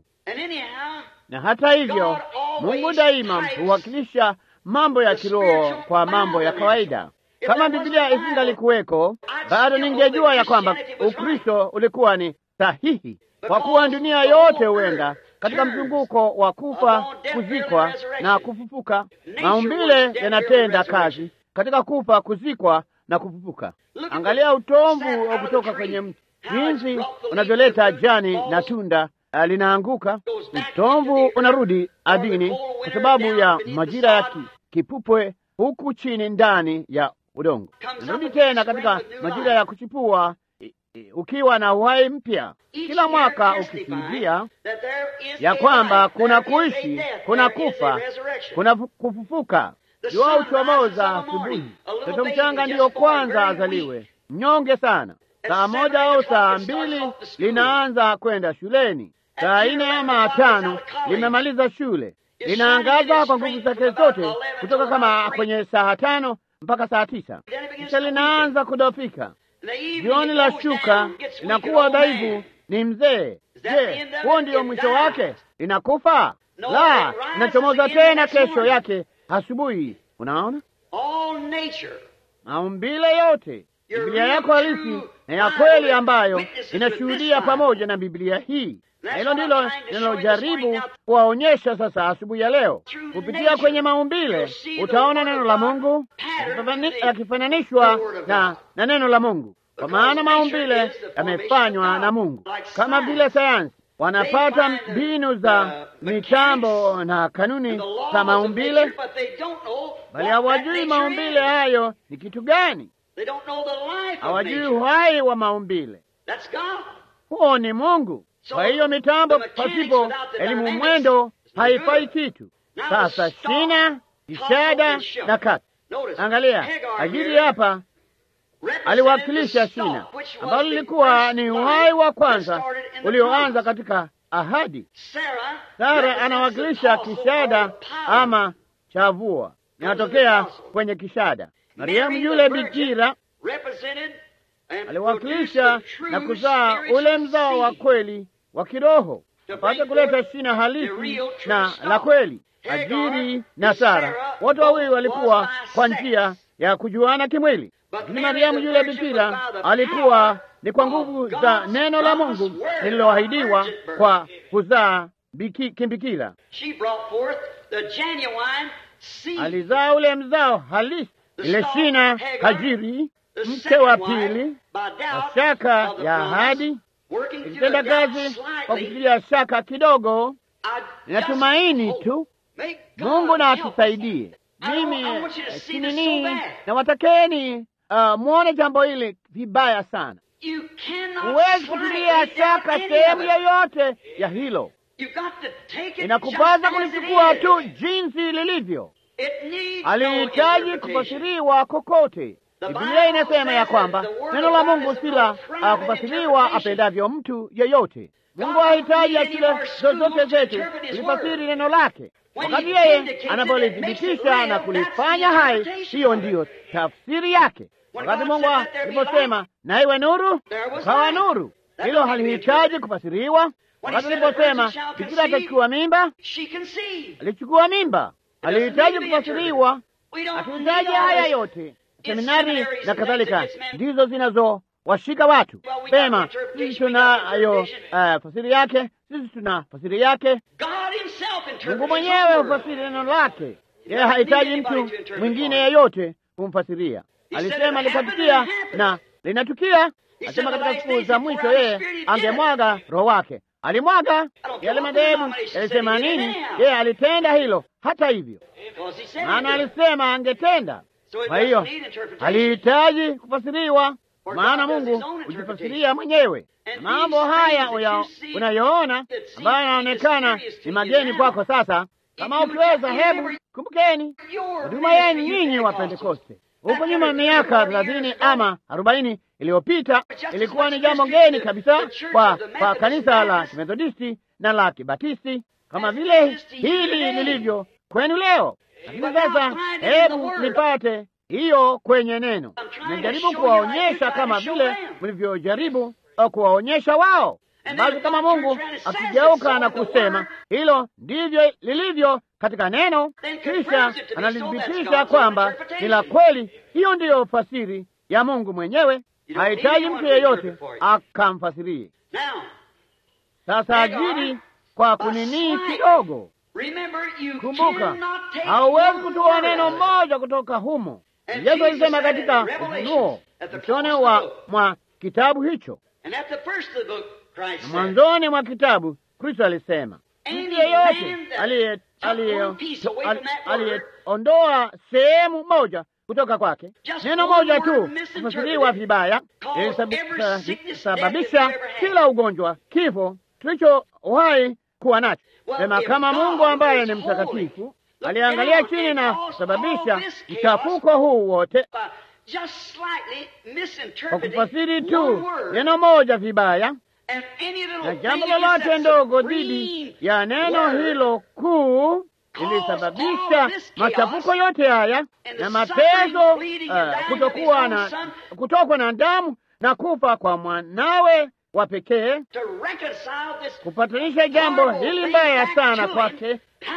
na hata hivyo Mungu daima huwakilisha mambo ya kiroho kwa mambo ya kawaida. Kama Biblia isingalikuweko, bado ningejua ya kwamba Ukristo ulikuwa ni sahihi, kwa kuwa dunia yote huenda katika mzunguko wa kufa, kuzikwa na kufufuka. Maumbile yanatenda kazi katika kufa, kuzikwa na kufufuka. Angalia utomvu wa kutoka kwenye mti, jinsi unavyoleta jani na tunda linaanguka utomvu unarudi ardhini kwa sababu ya majira ya ki, kipupwe huku chini ndani ya udongo, unarudi tena katika majira ya kuchipua ukiwa na uhai mpya, kila mwaka ukishuhudia ya kwamba kuna kuishi, kuna kufa, kuna kufufuka. Jua uchomoza asubuhi, mtoto mchanga ndiyo kwanza azaliwe, mnyonge sana. Saa moja au saa mbili linaanza kwenda shuleni saa nne ama tano limemaliza shule, linaangaza kwa nguvu zake zote kutoka kama kwenye saa tano mpaka saa tisa, kisha linaanza kudofika. Jioni la shuka linakuwa dhaifu, ni mzee. Je, huo ndio mwisho wake? Linakufa? La, linachomoza tena kesho yake asubuhi. Unaona maumbile yote, Biblia yako halisi na ya kweli ambayo inashuhudia pamoja na Biblia hii na hilo ndilo linalojaribu kuwaonyesha sasa asubuhi ya leo. Kupitia kwenye maumbile utaona neno la Mungu yakifananishwa na, na neno la Mungu, kwa maana maumbile yamefanywa na Mungu. Kama vile sayansi wanapata mbinu za mitambo na kanuni za maumbile, bali hawajui maumbile hayo ni kitu gani. Hawajui uhai wa maumbile, huo ni Mungu. Kwa hiyo mitambo pasipo elimu mwendo haifai kitu. Sasa shina, kishada na kati. Angalia, Hagiri hapa aliwakilisha shina ambalo lilikuwa ni uhai wa kwanza ulioanza katika ahadi. Sara anawakilisha kishada ama chavua, inatokea kwenye kishada. Mariamu yule bikira aliwakilisha na kuzaa ule mzao wa kweli wa kiroho apate kuleta shina halisi na la kweli. Hajiri na Sara wote wawili walikuwa kwa njia ya kujuana kimwili, lakini Mariamu yule bikira alikuwa ni kwa nguvu za neno la Mungu lililoahidiwa kwa kuzaa kimbikira. Alizaa ule mzao halisi, ile shina Hajiri, mke wa pili, kwa shaka ya ahadi ikitenda kazi kwa kutilia shaka kidogo. Ninatumaini tu Mungu na atusaidie. Mimi sinini na watakeni uh, mwone jambo hili vibaya sana. Huwezi kutilia shaka sehemu yoyote ya hilo, inakupasa kulichukua tu jinsi lilivyo. Alihitaji kufasiriwa kokote. Biblia inasema ya kwamba neno la Mungu si la uh, kufasiriwa apendavyo mtu yeyote. Mungu hahitaji akili zozote zetu kulifasiri neno lake. Wakati yeye anapolithibitisha na kulifanya hai, hiyo ndiyo tafsiri yake. Wakati Mungu aliposema na iwe nuru, ukawa nuru, hilo halihitaji kufasiriwa. Wakati aliposema bikira atachukua mimba, alichukua mimba, alihitaji kufasiriwa. Hatuhitaji haya yote seminari na kadhalika ndizo zinazowashika watu pema. Sisi tunayo uh, fasiri yake, sisi tuna fasiri yake. Mungu mwenyewe hufasiri neno lake, yeye hahitaji mtu mwingine yeyote kumfasiria. Alisema litatukia na linatukia. Asema katika siku za mwisho yeye angemwaga roho wake. Alimwaga. Yale madhehebu yalisema nini? Yeye alitenda hilo. Hata hivyo, maana alisema angetenda kwa hiyo alihitaji kufasiriwa, maana Mungu hujifasiria mwenyewe. Na mambo haya unayoona ambayo yanaonekana ni mageni kwako sasa, kama ukiweza, hebu kumbukeni huduma yenu nyinyi wa Pentekoste. Huko nyuma miaka thelathini ama arobaini iliyopita ilikuwa ni jambo geni kabisa kwa, kwa kanisa la Kimethodisti na la Kibatisti kama vile hili lilivyo kwenu leo. Lakini sasa hebu nipate hiyo kwenye neno. Nimejaribu kuwaonyesha kama vile mlivyojaribu kuwaonyesha wao, basi kama Mungu akigeuka na kusema hilo ndivyo lilivyo katika neno, kisha analithibitisha kwamba ni la kweli, hiyo ndiyo fasiri ya Mungu mwenyewe. Hahitaji mtu yeyote akamfasirie. Sasa ajiri kwa kuninii kidogo Kumbuka, hauwezi kutoa neno moja kutoka humo. Yesu alisema katika Ufunuo mwishoni wa mwa kitabu hicho, na mwanzoni mwa kitabu Kristo alisema mtu yeyote aliyeondoa sehemu moja kutoka kwake, neno moja tu kufasiriwa vibaya, ilisababisha kila ugonjwa, kifo tulichowahi kuwa nacho. Sema kama Mungu ambaye ni mtakatifu aliangalia chini na kusababisha mchafuko huu wote kwa kufasiri tu neno moja vibaya, na jambo lolote ndogo dhidi ya neno hilo kuu ilisababisha machafuko yote haya na mateso, uh, kutokuwa na kutokwa na damu na kufa kwa mwanawe wa pekee, kupatanisha jambo hili mbaya sana kwake.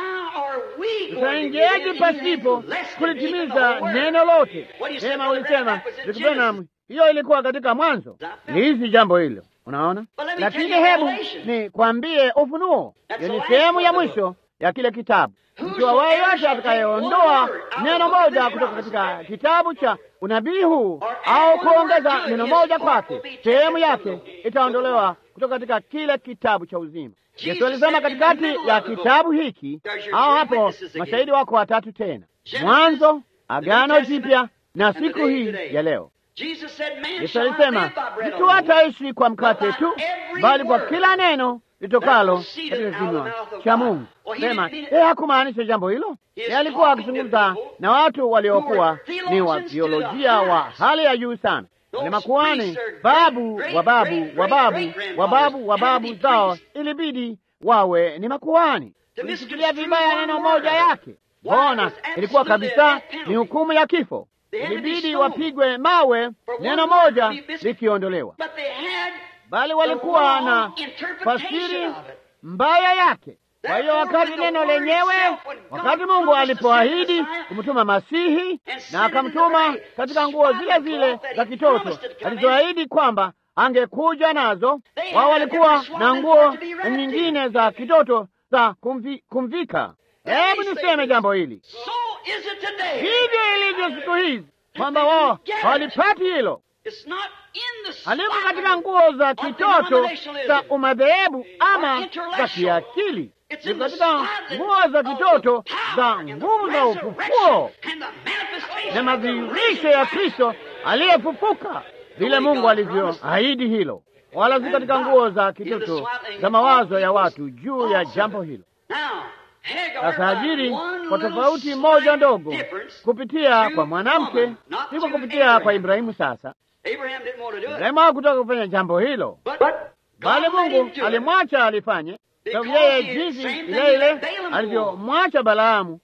Tutaingiaje pasipo kulitimiza neno lote? Sema ulisema Branham, hiyo ilikuwa katika Mwanzo. Lihizi jambo hilo, unaona. Lakini hebu ni kwambie Ufunuo, hiyo ni sehemu ya mwisho ya kile kitabu. Mtu awaye yote atakayeondoa neno moja kutoka katika kitabu cha unabii huu au kuongeza neno moja kwake, sehemu yake itaondolewa kutoka katika kile kitabu cha uzima. Yesu alisema katikati ya kitabu hiki, au hapo mashahidi wako watatu tena, Mwanzo, Agano Jipya na siku hii ya leo. Yesu alisema mtu hataishi kwa mkate tu, bali kwa kila neno litokalo katika kinywa cha Mungu. Sema yeye hakumaanisha jambo hilo. Yeye alikuwa akizungumza na watu waliokuwa ni wa biolojia wa hali ya juu sana, ni makuhani, babu wa babu wa babu wa babu wa babu zao, ilibidi wawe ni makuhani. Ulishikilia vibaya neno moja yake, bona ilikuwa kabisa ni hukumu ya kifo. Ilibidi wapigwe mawe, neno moja likiondolewa bali walikuwa na fasiri mbaya yake. Kwa hiyo wakati neno lenyewe, wakati Mungu alipoahidi kumtuma Masihi na akamtuma katika nguo zile zile za kitoto alizoahidi kwamba angekuja nazo, wao walikuwa na nguo nyingine za kitoto za kumvi, kumvika. Hebu niseme jambo hili, hivyo ilivyo siku hizi kwamba wao hawalipati hilo haliko katika nguo za kitoto za umadhehebu ama za kiakili, ni katika nguo za kitoto za nguvu za ufufuo na madhihirisho ya Kristo aliyefufuka, vile Mungu alivyoahidi hilo, wala si katika nguo za kitoto za mawazo ya watu juu ya jambo hilo. Sasa Hajiri, kwa tofauti moja ndogo, kupitia kwa mwanamke, si kwa kupitia kwa Ibrahimu. Sasa Ibrahimu hakutaka kufanya jambo hilo, bali Mungu alimwacha alifanye, sababu yeye jinsi ile ile alivyomwacha Balaamu.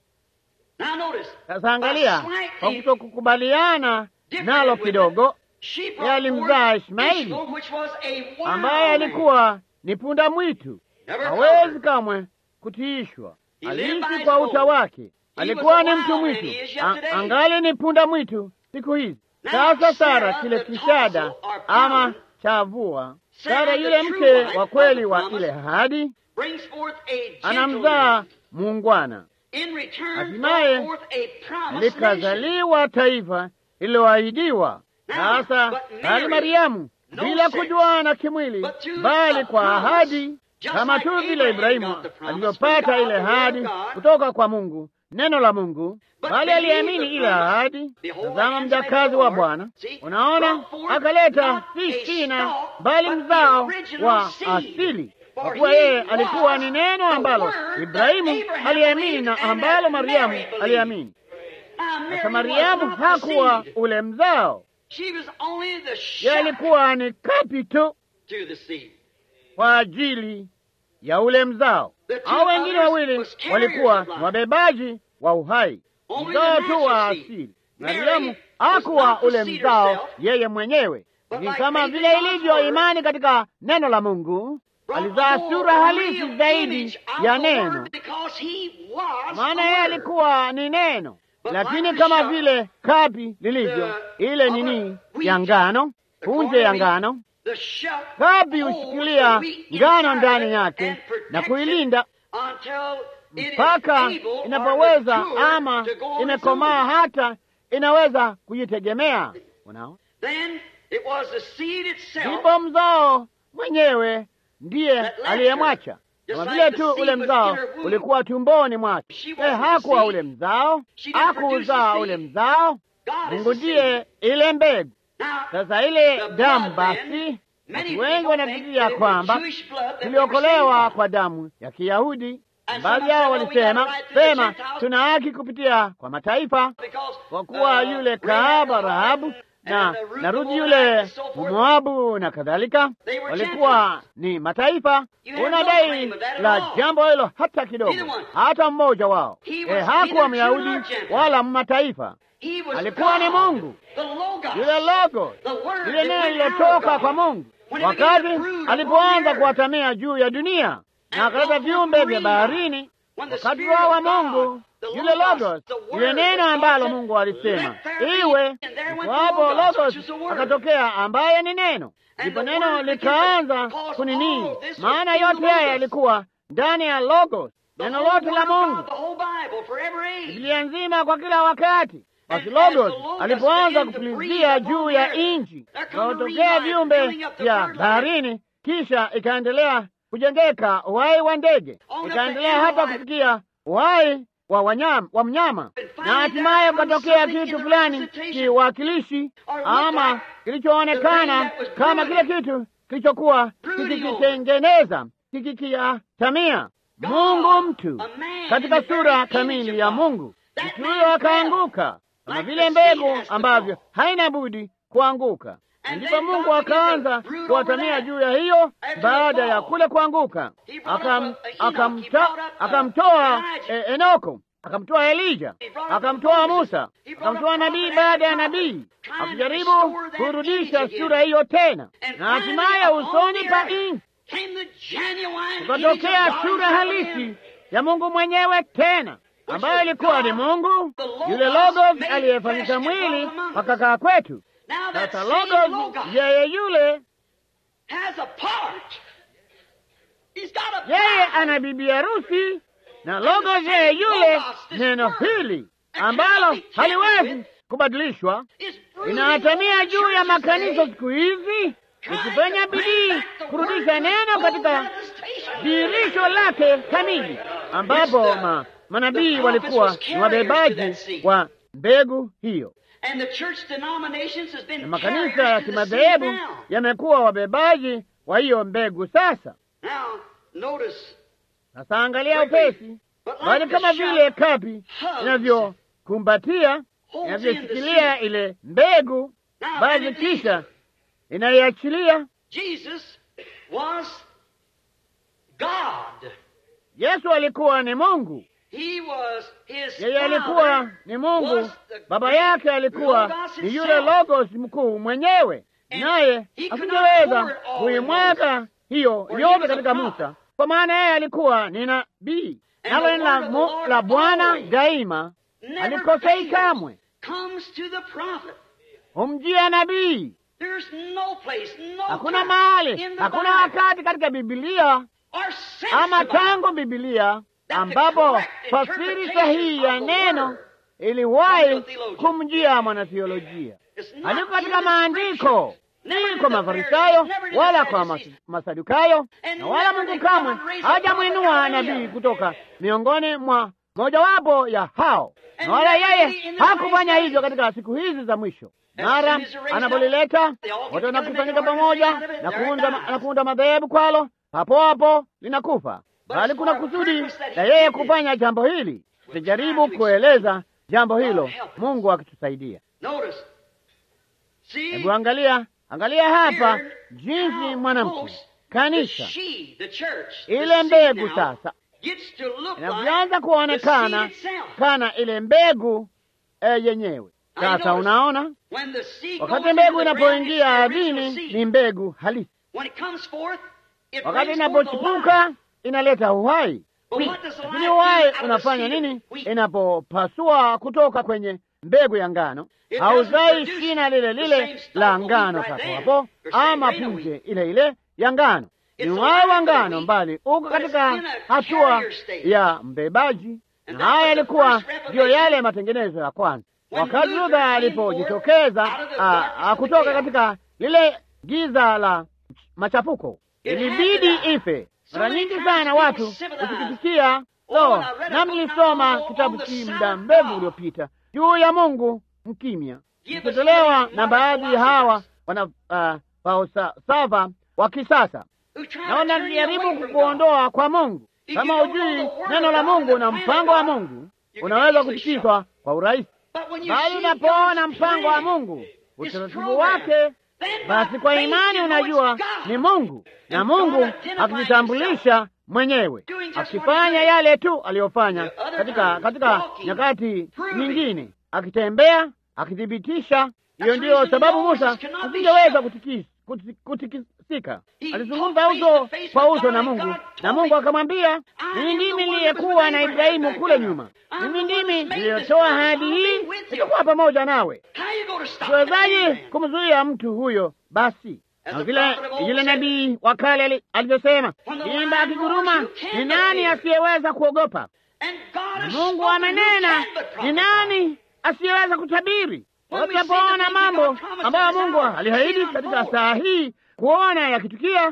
Sasa angalia, kwa kutokukubaliana nalo kidogo, yeye alimzaa Ishmaeli ambaye alikuwa ni punda mwitu, hawezi kamwe kutiishwa. Aliishi kwa uta wake, alikuwa ni mtu mwitu, angali ni punda mwitu siku hizi. Sasa Sara, kile kishada ama chavua, Sara yule mke wa kweli wa ile ahadi, anamzaa muungwana, hatimaye likazaliwa taifa lililoahidiwa. Sasa bali Mariamu, bila kujuana kimwili, bali kwa ahadi, kama tu vile Ibrahimu alivyopata ile ahadi kutoka kwa Mungu, neno la Mungu bali aliamini ile ahadi. Tazama mjakazi wa Bwana, unaona, akaleta si shina, bali mzao wa asili, kwa kuwa yeye alikuwa ni neno ambalo Ibrahimu aliamini na ambalo Mariamu aliamini. Sasa Mariamu hakuwa ule mzao, yeye alikuwa ni kapi tu kwa ajili ya ule mzao. Hao wengine wawili walikuwa wabebaji wa uhai mzao tu wa asili. Mariamu hakuwa ule mzao yeye mwenyewe, ni kama vile ilivyo imani katika neno la Mungu. Alizaa sura halisi zaidi ya neno, maana yeye alikuwa ni neno. Lakini kama vile kapi lilivyo ile nini ya ngano, punje ya ngano, kapi hushikilia ngano ndani yake na kuilinda mpaka inapoweza ama imekomaa hata inaweza kujitegemea. Unaona, ndipo mzao mwenyewe ndiye aliyemwacha, kama vile tu ule mzao ulikuwa tumboni mwake. E, hakuwa ule mzao, hakuuzaa ule mzao. Mungu ndiye ile mbegu. Sasa ile damu basi, watu wengi wanafikiria kwamba tuliokolewa kwa damu ya Kiyahudi Baadhi yao walisema sema, tuna haki kupitia kwa mataifa, kwa kuwa yule kahaba Rahabu na na Rudi yule Moabu na kadhalika, walikuwa ni mataifa. Una dai la jambo hilo hata kidogo, hata mmoja wao e, hakuwa Myahudi wala mataifa, alikuwa ni Mungu yule logo, lile neno lilotoka kwa Mungu wakati alipoanza kuwatamia juu ya dunia na akaleta viumbe vya baharini wakati wao wa Mungu yule logos, yule neno ambalo Mungu alisema iwe. Hapo logos akatokea, ambaye ni neno, ndipo neno likaanza kunini. Maana yote haya yalikuwa ndani ya logos, neno lote la Mungu, Biblia nzima kwa kila wakati. Basi logos alipoanza kupulizia juu ya nchi, kaotokea viumbe vya baharini, kisha ikaendelea kujengeka uhai wa ndege, ikaendelea hata kufikia uhai wa wanyama, wa mnyama na hatimaye ukatokea kitu fulani kiwakilishi ama kilichoonekana kama kile kitu kilichokuwa kikikitengeneza kikikiatamia Mungu mtu katika sura kamili ya Mungu. Mtu huyo akaanguka kama vile mbegu ambavyo haina budi kuanguka. Ndipo Mungu akaanza kuwatamia juu ya hiyo. Baada ya kule kuanguka, akamtoa akamtoa e, Enoko, akamtoa Elija, akamtoa Musa, akamtoa nabii baada ya nabii, akijaribu kurudisha sura hiyo tena, na hatimaye usoni pa nchi ukatokea sura halisi ya Mungu mwenyewe tena ambayo ilikuwa ni Mungu yule Logos aliyefanyika mwili akakaa kwetu. Sasa Logos yeye yule yeye ana bibi harusi, na Logos yeye yule neno hili ambalo haliwezi kubadilishwa inahatamia juu ya makanisa siku hizi, ikifanya bidii kurudisha neno katika dirisho lake kamili, ambapo ma manabii walikuwa ni wabebaji wa mbegu hiyo, na makanisa ya kimadhehebu yamekuwa wabebaji wa hiyo mbegu. Sasa sasa, angalia upesi, bali kama vile kapi inavyokumbatia inavyoshikilia ile mbegu, basi kisha inaiachilia. Yesu alikuwa ni Mungu. Yeye alikuwa ni Mungu, baba yake alikuwa ni yule Logos mkuu mwenyewe, naye asingeweza kuimwaga hiyo yote katika Musa, kwa maana yeye alikuwa ni nabii, nalo neno la Bwana daima alikosei kamwe, humjia nabii. Hakuna mahali, hakuna wakati katika Bibilia ama tangu Bibilia ambapo fasiri sahihi ya neno iliwahi kumjia mwanatheolojia. Haliko katika maandiko, si kwa Mafarisayo wala kwa Masadukayo, na wala Mungu kamwe hajamwinua nabii kutoka miongoni mwa mojawapo ya hao, na wala yeye hakufanya hivyo katika siku hizi za mwisho. Mara anapolileta wote wanakusanyika pamoja na kuunda, na kuunda madhehebu kwalo, hapo hapo linakufa bali kuna kusudi la yeye kufanya jambo hili. Tutajaribu kueleza jambo hilo, Mungu akitusaidia. Hebu angalia, angalia hapa jinsi mwanamke kanisa, ile mbegu sasa inavyoanza kuonekana kana ile mbegu e, yenyewe. Sasa unaona, wakati mbegu inapoingia ardhini ni mbegu halisi, wakati inapochipuka inaleta uhai. Lakini uhai unafanya nini inapopasua kutoka kwenye mbegu ya ngano? Hauzai shina lile lile la ngano papo hapo, ama punje ile ile ya ngano. Ni uhai wa ngano, mbali uko katika hatua ya mbebaji, na haya yalikuwa ndiyo yale matengenezo ya kwanza. Wakati Luther alipojitokeza kutoka katika lile giza la machafuko, ilibidi ife. Mara nyingi sana watu usikitikia so, nami nilisoma kitabu hiki muda mrefu uliopita juu ya Mungu mkimya, ikitolewa na baadhi hawa wana uh, falsafa wa kisasa, na wanajaribu kukuondoa kwa Mungu. Kama hujui neno la Mungu na mpango wa Mungu, unaweza kutikiswa kwa urahisi, bali unapoona mpango wa Mungu utaratibu wake. Basi kwa imani unajua ni Mungu, na Mungu akijitambulisha mwenyewe akifanya yale tu aliyofanya katika katika nyakati nyingine, akitembea akithibitisha. Hiyo ndiyo sababu Musa asingeweza kutikisika. Alizungumza uso kwa uso na Mungu, na Mungu akamwambia, mimi ndimi niliyekuwa na Ibrahimu kule nyuma, mimi ndimi niliyotoa ahadi hii, nitakuwa pamoja nawe. Siwezaje kumzuia mtu huyo? Basi na vile yule nabii wa kale alivyosema, simba akiguruma, ni nani asiyeweza kuogopa? Na Mungu amenena, ni nani asiyeweza kutabiri? Tunapoona mambo ambayo Mungu aliahidi katika saa hii kuona yakitukia,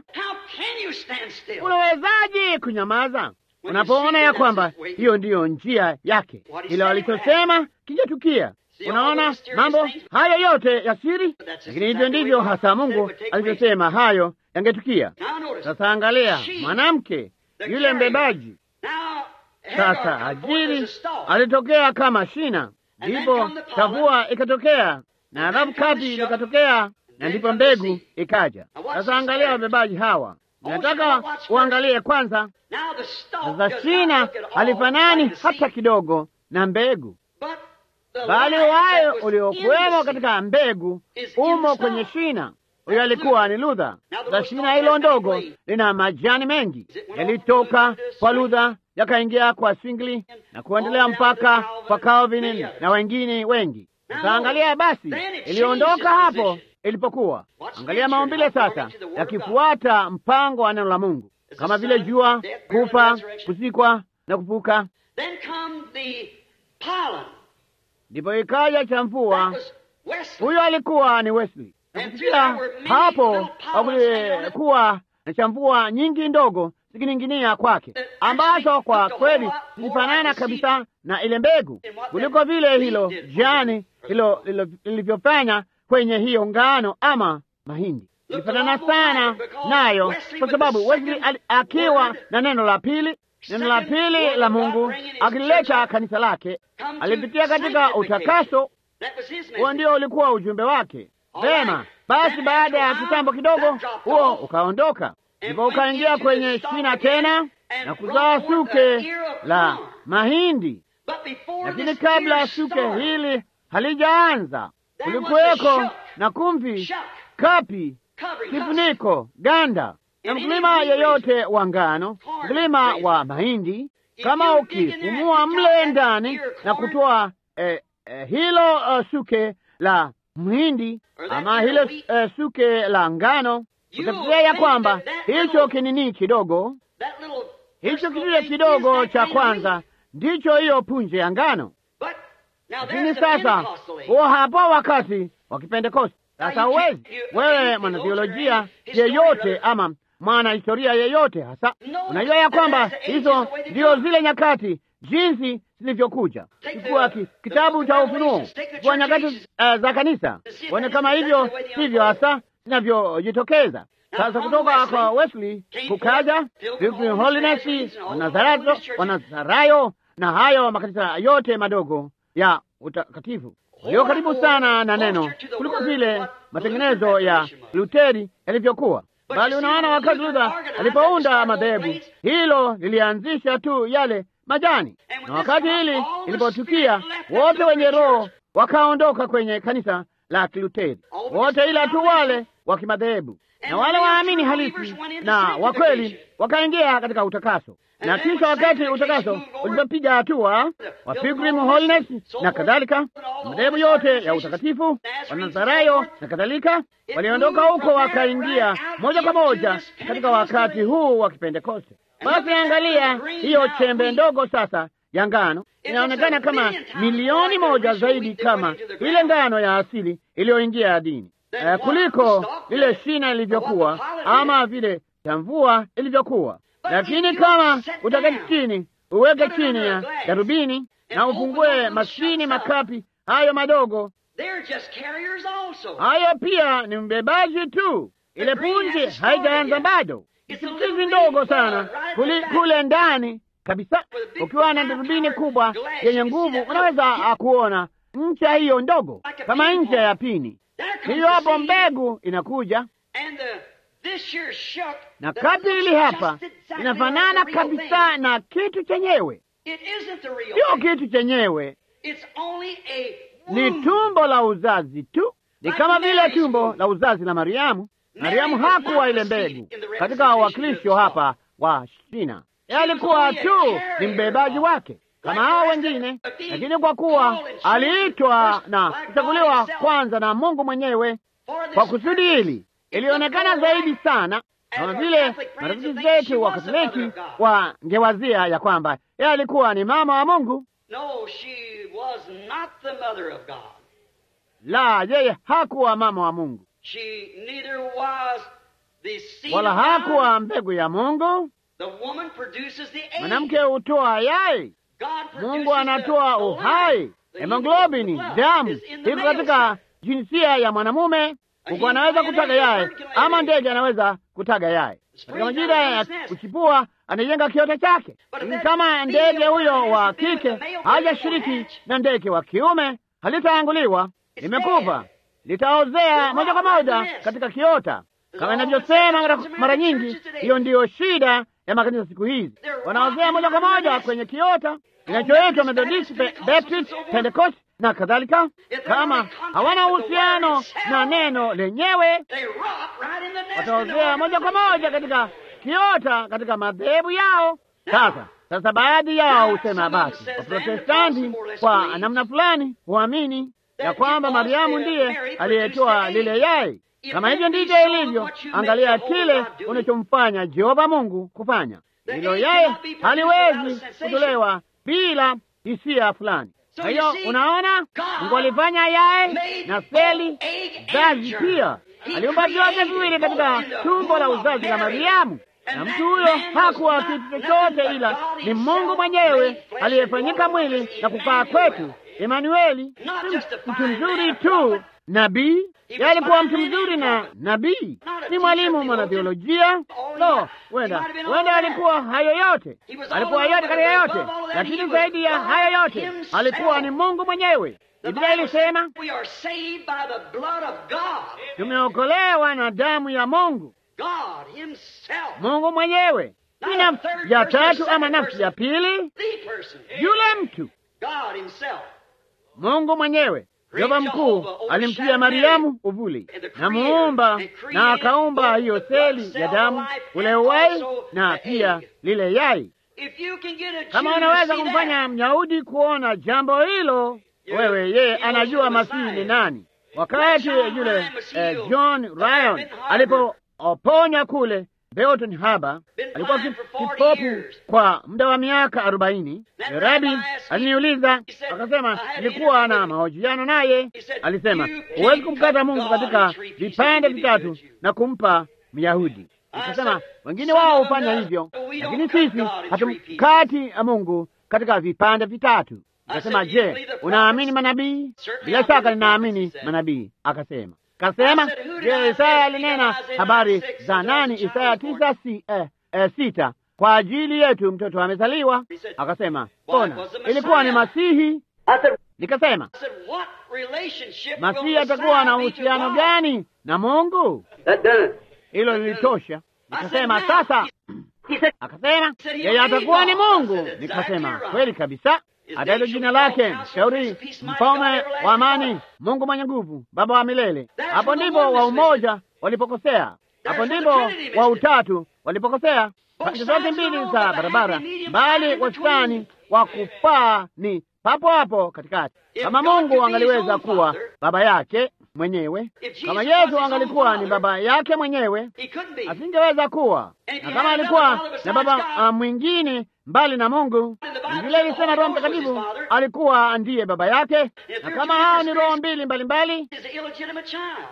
unawezaje kunyamaza unapoona ya kwamba hiyo ndiyo njia yake, ilo alichosema kingetukia? Unaona mambo hayo yote ya siri, lakini hivyo ndivyo hasa Mungu alivyosema hayo yangetukia. Sasa angalia mwanamke yule mbebaji. Sasa Hajiri alitokea kama shina, ndipo tavua ikatokea, na halafu kati likatokea, na ndipo mbegu ikaja. Sasa angalia wabebaji hawa, nataka uangalie kwanza. Sasa shina halifanani hata kidogo na mbegu bali wayo uliokuwemo katika mbegu umo kwenye shina. Huyo alikuwa ni Luther. Za shina hilo ndogo lina majani mengi, yalitoka kwa Luther yakaingia kwa Zwingli na kuendelea mpaka kwa Calvin na wengine wengi. Utaangalia basi, iliondoka hapo ilipokuwa. Angalia maumbile sasa yakifuata mpango wa neno la Mungu, kama vile jua, kufa, kuzikwa na kufuka ndipo ikaja cha mvua. Huyo alikuwa ni Wesley. Kufikia hapo hakulikuwa na chamvua nyingi ndogo zikining'inia kwake, ambazo kwa kweli zilifanana kabisa na ile mbegu, kuliko vile hilo jani hilo lilivyofanya kwenye hiyo ngano ama mahindi. Ilifanana sana nayo, kwa sababu Wesley akiwa na neno la pili neno la pili la Mungu akilileta kanisa lake, alipitia katika utakaso. Huo ndio ulikuwa ujumbe wake. Vema, basi baada ya kitambo kidogo, huo ukaondoka, ndipo ukaingia kwenye shina tena na kuzaa suke la mahindi. Lakini kabla suke hili halijaanza, kulikuweko na kumvi, kapi, kifuniko, ganda na mkulima yeyote wa ngano, mkulima wa mahindi, kama ukifumua mle ndani na kutoa eh, eh, hilo uh, suke la mhindi ama hilo uh, suke la ngano, utafikiria ya kwamba hicho kinini kidogo, hicho kidude kidogo cha kwanza ndicho hiyo punje ya ngano. Lakini sasa huo hapo wakati wa Kipentekosti. Sasa huwezi wewe mwanatheolojia yeyote ama mwana historia yeyote hasa, unajua ya kwamba hizo ndio zile nyakati jinsi zilivyokuja. Chukua ki, kitabu cha Ufunuo, chukua nyakati uh, za kanisa, uone kama hivyo hivyo hasa zinavyojitokeza. Sasa kutoka kwa Wesley kukaja Pilgrim Holiness, Wanazarayo, Wanazarayo na hayo makanisa yote madogo ya utakatifu walio karibu sana na neno kuliko vile matengenezo ya Luteri yalivyokuwa. Bali unaona, wakati Luther alipounda madhehebu, hilo lilianzisha tu yale majani, na wakati hili ilipotukia, wote wenye roho wakaondoka kwenye kanisa la Kiluteri, wote ila tu wale wa kimadhehebu na wale waamini halisi na wa kweli wakaingia katika utakaso. Na kisha wakati utakaso ulipopiga hatua wa Pilgrim Holiness na kadhalika, madhehebu yote ya utakatifu, Wanazarayo na kadhalika, waliondoka huko wakaingia moja kwa moja katika wakati huu wa Kipentekoste. Basi angalia hiyo chembe ndogo sasa ya ngano inaonekana kama milioni moja zaidi kama ile ngano ya asili iliyoingia ardhini Uh, kuliko lile shina ilivyokuwa ama vile chamvua ilivyokuwa. Lakini kama utaketi chini, uweke chini ya darubini na ufungue maskini makapi hayo madogo, hayo pia ni mbebaji tu. Ile punje haijaanza bado, chipukizi ndogo sana kuli, kule ndani kabisa. Ukiwa na darubini kubwa yenye nguvu, unaweza kuona ncha hiyo ndogo kama ncha ya pini hiyo hapo mbegu inakuja, na kati hili hapa inafanana kabisa na kitu chenyewe. Sio kitu chenyewe, ni tumbo la uzazi tu. Ni kama vile tumbo la uzazi la Mariamu. Mariamu hakuwa ile mbegu katika wawakilisho hapa wa shina, yeye alikuwa tu ni mbebaji wake kama hao wengine, lakini kwa kuwa aliitwa na kuchaguliwa kwanza na Mungu mwenyewe kwa kusudi hili, ilionekana zaidi sana kama vile marafiki zetu wa Katoliki wangewazia ya kwamba yeye alikuwa ni mama wa Mungu. No, she was not the mother of God. La, yeye hakuwa mama wa Mungu, She neither was the seed wala of God. hakuwa mbegu ya Mungu. The woman produces the egg. Mwanamke hutoa yai, God produces Mungu anatoa the uhai. life. The Hemoglobini, blood damu is in the iko male katika sex. jinsia ya mwanamume. Kuku anaweza kutaga yai ama ndege anaweza kutaga yai. Katika majira ya kuchipua anajenga kiota chake. Lakini kama ndege huyo wa kike hajashiriki na ndege wa kiume, halitaanguliwa, limekufa, litaozea moja kwa moja katika kiota. Kama inavyosema mara, mara nyingi, hiyo ndiyo shida ya makanisa siku hizi, wanaozea moja kwa moja kwenye kiota kinachoitwa Methodist, Pe- Baptist, Pentecost na kadhalika. Kama hawana uhusiano na neno lenyewe, They rot right in the nest. wataozea moja kwa moja katika kiota katika madhehebu yao. Sasa sasa, baadhi yao husema basi, Waprotestanti kwa namna fulani huamini ya kwamba Mariamu ndiye aliyetoa lile yai. Kama hivyo ndivyo ilivyo, angalia kile unachomfanya Jehova Mungu kufanya. Hilo yai haliwezi kutolewa bila hisia fulani. Kwa hiyo unaona, Mungu alifanya yai na seli zazi pia, aliumba vyote viwili katika tumbo la uzazi la Mariamu, na mtu huyo hakuwa kitu chochote, ila ni Mungu mwenyewe aliyefanyika mwili na kukaa kwetu. Emanueli, si mtu mzuri tu nabii, yeye alikuwa mtu mzuri na nabii, ni mwalimu mwanatheolojia. Lo, wenda wenda alikuwa hayo yote, alikuwa yote katika yote, lakini zaidi ya hayo yote alikuwa ni Mungu mwenyewe. Biblia ilisema We are saved by the blood of God. tumeokolewa na damu ya Mungu, God Himself. Mungu mwenyewe. Si nafsi ya tatu ama nafsi ya pili, The person. yule mtu, God Himself. Mungu mwenyewe. Jehova mkuu alimtia Mariamu uvuli na muumba, na akaumba hiyo seli ya damu, ule uwai na pia lile yai. If you can get a Kama Jew to unaweza see kumfanya that, Myahudi kuona jambo hilo, wewe yeye anajua Masihi ni nani. Wakati yule eh, John Ryan alipoponya kule Belton Harbor, alikuwa ki- kipofu kwa muda wa miaka arobaini. Rabi aliniuliza akasema, nilikuwa na mahojiano naye, alisema huwezi kumkata Mungu katika vipande vitatu na kumpa Myahudi. Nikasema wengine wao hufanya hivyo, lakini sisi hatumkati Mungu katika vipande vitatu. Nikasema, je, unaamini manabii? Bila shaka ninaamini manabii. Akasema kasema, je, Isaya alinena habari za nani? Isaya tisa si, eh, eh, sita kwa ajili yetu mtoto amezaliwa. Akasema mbona ilikuwa ni Masihi. Nikasema I said, what relationship will Masihi Messiah atakuwa na be to uhusiano God? gani na Mungu? That done it. Hilo lilitosha. Nikasema now, sasa, He said, akasema said he yeye will be atakuwa ni God. I Mungu. said, exactly Nikasema right. kweli kabisa, His hata hilo name jina shall be lake called Counselor, mshauri, Prince of Peace, Mighty mfalme God, Everlasting wa amani, Father. Mungu mwenye nguvu, Baba wa milele. That's Hapo where the ndipo wa oneness umoja walipokosea, hapo where the ndipo Trinity missed wa it. utatu walipokosea. Both Pande zote sides mbili of the za road, but the barabara, happy medium bali lies in wastani between. wa kufaa ni papo hapo katikati. If Kama God could Mungu be his angaliweza own kuwa father, baba yake mwenyewe, If Jesus kama was Yesu his own angalikuwa ni father, baba yake mwenyewe, He couldn't be. asingeweza kuwa And if na he kama had alikuwa another father na besides baba God, uh, mwingine mbali na Mungu, the Bible Biblia said ilisema the Roho Holy Ghost was his Mtakatifu father. alikuwa ndiye baba yake, If na they're kama two hao ni different roho spirits, mbili mbalimbali, Is an illegitimate child.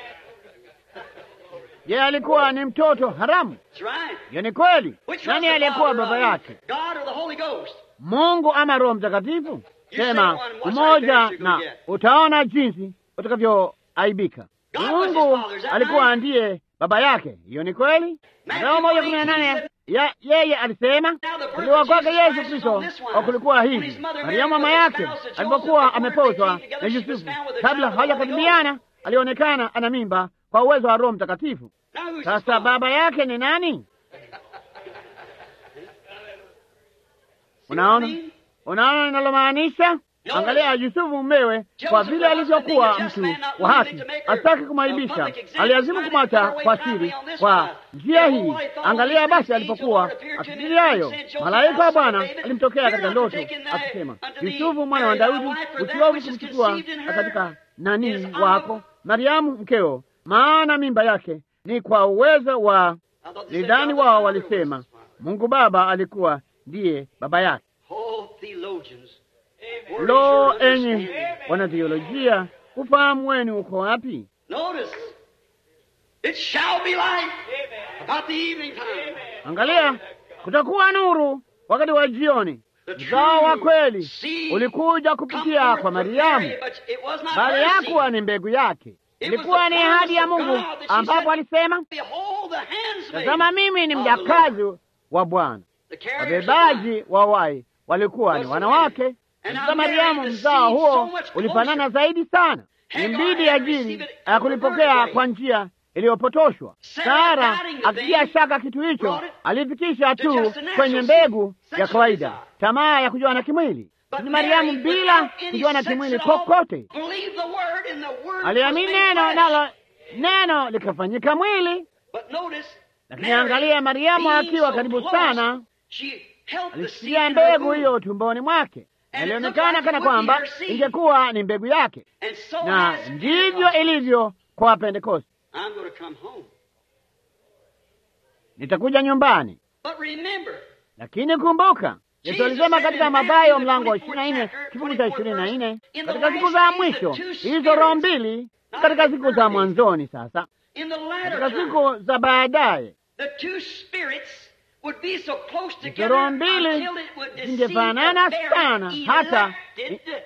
yeye alikuwa ni mtoto haramu. That's right. Hiyo ni kweli. Which was Nani the aliyekuwa father baba of yake, him? God or the Holy Ghost? Mungu ama Roho Mtakatifu? You Sema say one, watch umoja, how embarrassed you're na gonna get. utaona jinsi utakavyoaibika. God was his Mungu father, is that alikuwa right? ndiye baba yake. Hiyo ni kweli. Mathayo moja kumi na nane ya- yeye alisema kuzaliwa kwake Yesu Kristo kwa kulikuwa hivi. Mariamu mama yake alipokuwa amepozwa na Yusufu, kabla hawajakaribiana, alionekana ana mimba kwa uwezo wa Roho Mtakatifu. Now who's his Sasa father? baba yake ni nani? See what I Unaona, mean? unaona ninalomaanisha? Angalia Yusufu mumewe, kwa vile alivyokuwa mtu wa haki, asitaki kumwaibisha, aliazimu kumwacha kwa siri. Kwa njia hii, angalia basi, alipokuwa akifikiri hayo, malaika wa Bwana alimtokea katika ndoto akisema, Yusufu mwana wa Daudi, usiovu kumchukua katika nani wako Mariamu mkeo, maana mimba yake ni kwa uwezo wa I thought they said lidani. God the Wao Father walisema was- Mungu Baba alikuwa ndiye baba yake. Oh, theologians. Where is Lo, your enyi understanding? wanatheolojia, ufahamu wenu uko wapi? Notice, it shall be light about the evening time. Angalia, kutakuwa nuru wakati wa jioni. The true Mzao wa kweli seed ulikuja come kupitia forth kwa from Mariamu, Mary, but it was not bali her seed. hakuwa ni mbegu yake, It was ilikuwa the ni ahadi ya promise of Mungu, God that she ambapo said, alisema, Behold the handsmaid tazama, mimi ni of the Lord. mjakazi wa Bwana. The carriers of light. Wabebaji wa wai walikuwa ni wanawake. Sasa Mariamu, mzao huo ulifanana zaidi sana, imbidi ajili ya kulipokea kwa njia iliyopotoshwa. Sara akitia shaka kitu hicho, alifikisha tu kwenye mbegu ya kawaida, tamaa ya kujuana kimwili. Lakini Mariamu bila kujuana kimwili kokote Believe the word and the word aliamini was made neno, flesh. nalo neno likafanyika mwili. But notice, Lakini Mary, angalia, Mariamu being akiwa so karibu close, sana, she held the seed alishikilia in her mbegu womb. hiyo tumboni mwake, And it ilionekana looked like kana it would be kwamba her seed. ingekuwa ni mbegu yake, And so na has ndivyo Pentecost. ilivyo kwa Pentekoste. I'm going to come home. Nitakuja nyumbani, But remember, lakini kumbuka Yesu Jesus alisema said katika in Mathayo Matthew, the mlango wa 24th ishirini na nne chapter, kifungu cha 24th ishirini na nne in the katika siku last za days, mwisho the two hizo roho spirits, mbili, not katika in siku the za early mwanzoni. Sasa in the latter katika time, siku za baadaye the two spirits would be so close hizo together roho mbili until it would deceive zingefanana the very sana hata elected.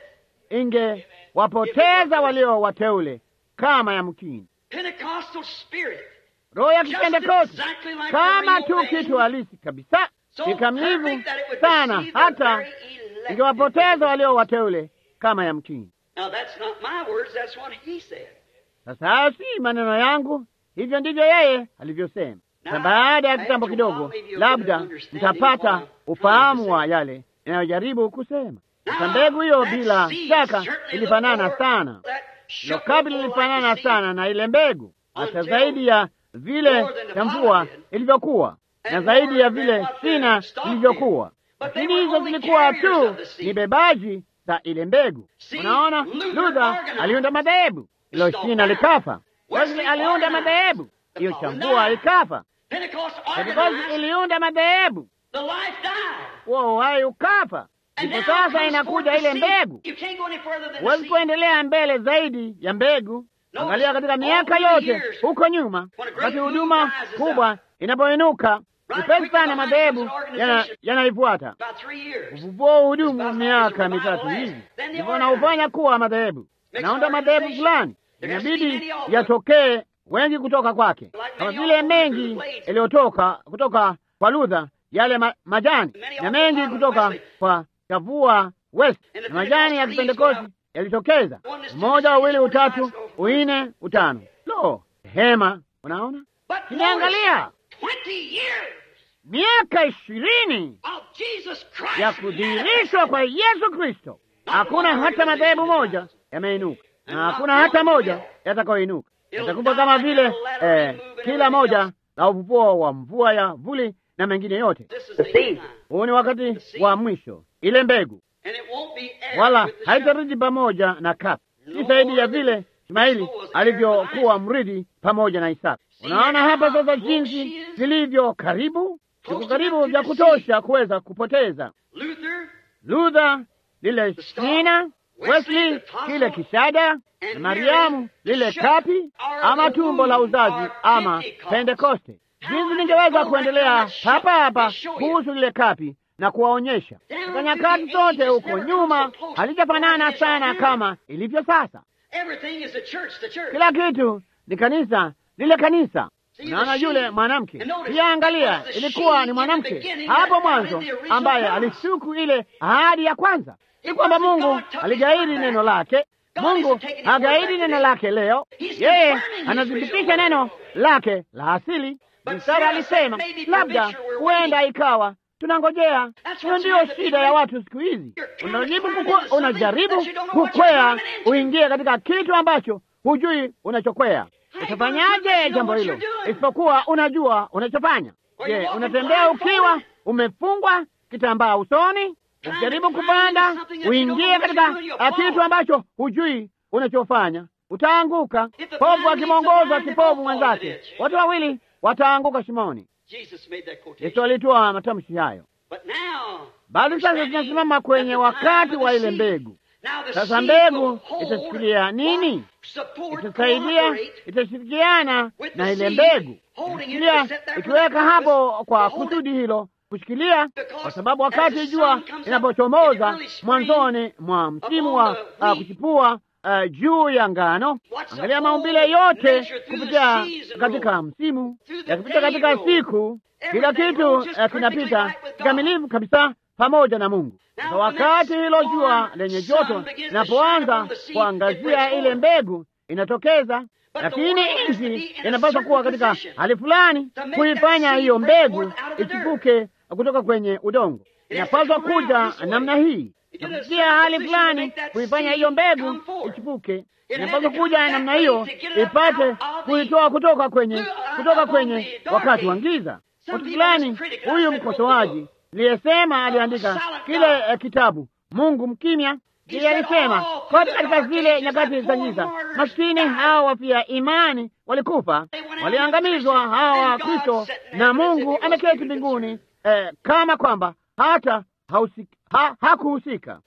ingewapoteza walio wateule kama yamkini. Pentecostal spirit, Roho ya just Kipentekoste exactly like kama the tu real kitu thing, halisi kabisa, so kikamilifu perfect that it would sana deceive the hata very elected. ingewapoteza walio wateule kama yamkini. Now that's not my words, that's what he said. Sasa hayo si maneno yangu, hivyo ndivyo yeye alivyosema. Na baada ya kitambo kidogo, labda mtapata ufahamu wa yale inayojaribu kusema. Sasa mbegu hiyo bila shaka ilifanana sana, hilo kabi lilifanana sana na ile mbegu, hata zaidi ya vile ya mvua ilivyokuwa na zaidi ya vile shina lilivyokuwa, lakini hizo zilikuwa tu ni bebaji za ile mbegu. Unaona, Luther aliunda madhehebu, ilo shina likafa. Wesley aliunda madhehebu, hiyo chambua ikafa. Pentekoste iliunda madhehebu, The life died. huo uhai ukafa. And Ndipo now sasa comes inakuja forth the ile seed. mbegu. You can't go any further than the Huwezi seed. kuendelea mbele zaidi ya mbegu. Angalia katika miaka yote huko nyuma, wakati huduma kubwa inapoinuka, upesi sana madhehebu yana- yanaifuata. About three years. Ufufuo hudumu miaka mitatu hivi, ndipo wanaufanya kuwa madhehebu, naunda madhehebu fulani, inabidi yatokee wengi kutoka kwake, kama vile mengi yaliyotoka kutoka kwa Luther, yale ma, majani na mengi kutoka kwa Chavua West na majani ya Kipentekosti yalitokeza, mmoja, wawili, utatu, uine, utano. Lo, hema! Unaona, But Nimeangalia. notice, 20 years miaka ishirini of Jesus Christ ya kudhihirishwa kwa Yesu Kristo, hakuna hata madhehebu moja yameinuka na hakuna hata moja yatakayoinuka. Yatakuwa kama vile eh, kila moja la ufufuo wa mvua ya vuli na mengine yote. This is the time. Huu ni wakati wa mwisho, ile mbegu And it won't be aired wala with the shepherd. haitarudi pamoja na kapi, si zaidi ya vile Ismaili alivyokuwa mridi pamoja na Isaka. Unaona hapa sasa jinsi zilivyo karibu, ziko karibu vya kutosha kuweza kupoteza Luther Luther lile shina, Wesley kile kishada, na Mariamu lile kapi, ama tumbo la uzazi, ama Pentekoste. Jinsi ningeweza kuendelea hapa hapa kuhusu lile kapi na kuwaonyesha katika nyakati zote huko nyuma halijafanana sana kama ilivyo sasa. Everything is the church, the church. Kila kitu ni kanisa, lile kanisa. Unaona yule mwanamke pia, angalia, ilikuwa ni mwanamke hapo mwanzo ambaye alisuku ile ahadi ya kwanza. Ni kwamba Mungu aligairi neno lake, Mungu hagaidi neno lake leo, yeye anathibitisha neno lake la asili. Msara alisema labda, huenda ikawa tunangojea. Hiyo ndiyo shida ya watu siku hizi. Unajaribu kukwe, unajaribu kukwea uingie katika kitu ambacho hujui unachokwea. Utafanyaje jambo hilo isipokuwa unajua unachofanya? Je, unatembea ukiwa umefungwa kitambaa usoni, ukijaribu kupanda uingie katika kitu ambacho hujui unachofanya? Utaanguka. Povu akimwongoza kipovu mwenzake, watu wawili wataanguka shimoni. Yesu alitoa matamshi hayo, bali sasa tunasimama kwenye wakati wa ile mbegu. Sasa mbegu itashikilia nini? Itasaidia, itashirikiana na ile mbegu, itashikilia, ikiweka hapo kwa kusudi hilo kushikilia, kwa sababu wakati jua inapochomoza mwanzoni mwa msimu wa uh, kuchipua uh, juu ya ngano, angalia maumbile yote kupitia katika msimu, yakipita katika siku, kila kitu uh, kinapita kikamilifu kabisa pamoja na Mungu. Sasa wakati hilo jua lenye joto linapoanza kuangazia ile mbegu inatokeza, lakini nchi inapaswa kuwa katika hali fulani kuifanya hiyo mbegu ichipuke kutoka kwenye udongo. Inapaswa kuja namna hii na kufikia hali fulani kuifanya hiyo mbegu ichipuke. Inapaswa kuja namna hiyo ipate kuitoa kutoka kwenye kutoka kwenye wakati wa giza. Watu fulani, huyu mkosoaji niliyesema aliandika kile eh, kitabu Mungu mkimya. Ndiye alisema kote katika zile nyakati za giza, maskini hawa wafia imani walikufa, waliangamizwa hawa wa Kristo, na Mungu ameketi mbinguni eh, kama kwamba hata ha, hakuhusika.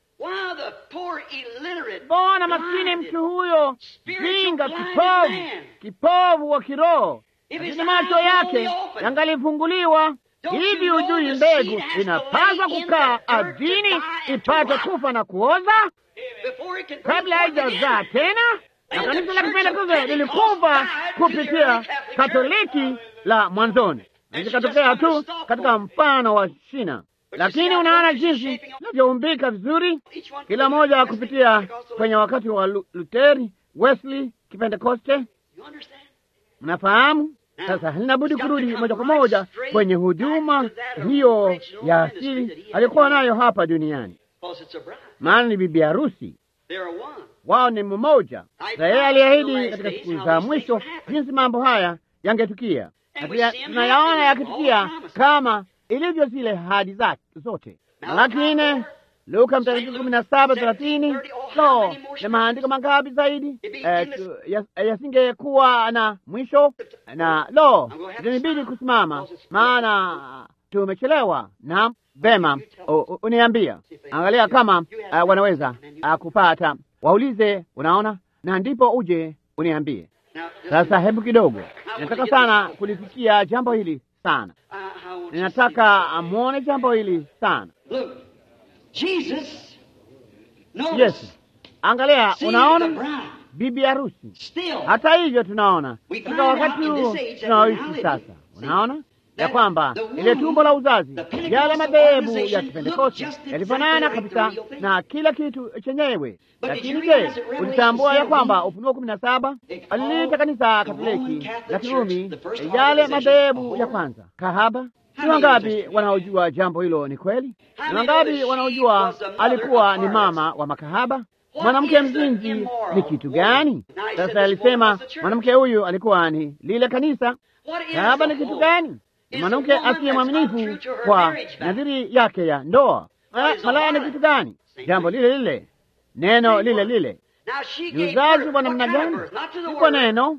Mbona maskini mtu huyo jinga, kipovu, kipovu wa kiroho, lakini macho yake yangalifunguliwa Hivi hujui mbegu inapaswa kukaa ardhini ipate kufa na kuoza kabla haijazaa tena? Na kanisa la Kipentekoste lilikufa kupitia Katoliki la mwanzoni, likatokea tu katika mfano wa shina. Lakini unaona jinsi inavyoumbika vizuri, kila moja kupitia kwenye wakati wa Luteri, Wesley, Kipentekoste. Mnafahamu? Sasa linabudi kurudi moja kwa moja kwenye huduma hiyo ya asili alikuwa nayo hapa duniani, maana ni bibi harusi wao, ni mmoja. Na yeye aliahidi katika siku za mwisho jinsi mambo haya yangetukia, na tunayaona yakitukia kama ilivyo zile hadi zake zote. Lakini Luka Mtakatifu kumi na saba thelathini lo na maandiko mangapi zaidi yasingekuwa na mwisho, na lo itanibidi kusimama, maana tumechelewa. Na vema, uniambia, angalia kama uh, wanaweza uh, kupata, waulize, unaona, na ndipo uje uniambie. Sasa hebu kidogo, ninataka sana kulifikia jambo hili sana, ninataka mwone jambo hili sana. Jesus, Yesu, angalia, unaona bibi harusi. Hata hivyo, tunaona katika wakati huu tunaoishi sasa, unaona ya kwamba ile tumbo la uzazi, yale madhehebu ya Kipentekoste yalifanana kabisa na kila kitu chenyewe. Lakini je, ulitambua ya kwamba Ufunuo kumi na saba aliliita kanisa Katoliki la Kirumi yale madhehebu ya kwanza kahaba? Ni wangapi wanaojua jambo hilo ni kweli? Ni wangapi wanaojua alikuwa ni mama wa makahaba? Mwanamke mzinzi ni kitu gani? Sasa alisema mwanamke huyu alikuwa ni lile kanisa. Kahaba ni kitu gani? Mwanamke asiye mwaminifu kwa nadhiri yake ya ndoa. Malaya ni kitu gani? Jambo lile lile, neno lile lile. Ni uzazi wa namna gani? Si kwa neno,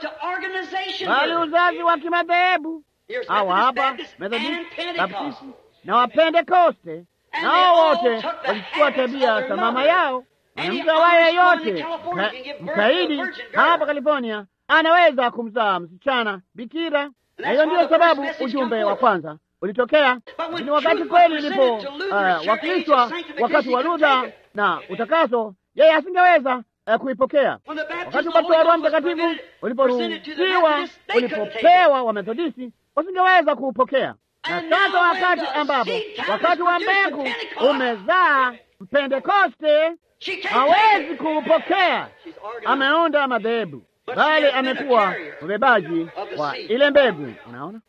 bali uzazi wa kimadhehebu hawa hapa Methodisti, Baptisti na Wapentekoste, nao wote walichukua tabia za mama yao. Mwanamke awaye yeyote mkaidi hapa California anaweza kumzaa msichana bikira, na hiyo ndiyo sababu ujumbe wa kwanza ulitokea. Lakini wakati kweli ilipo uh, wakilishwa wakati wa Luther na utakaso, yeye asingeweza uh, kuipokea. Wakati ubatizo wa Roho Mtakatifu uliporuhusiwa, ulipopewa wa Methodisti wasingeweza kuupokea. Na sasa wakati ambapo wakati wa mbegu umezaa Mpentekoste She can't hawezi take it. kuupokea. She's organized. Ameunda madhehebu, bali amekuwa mbebaji wa ile mbegu. Unaona,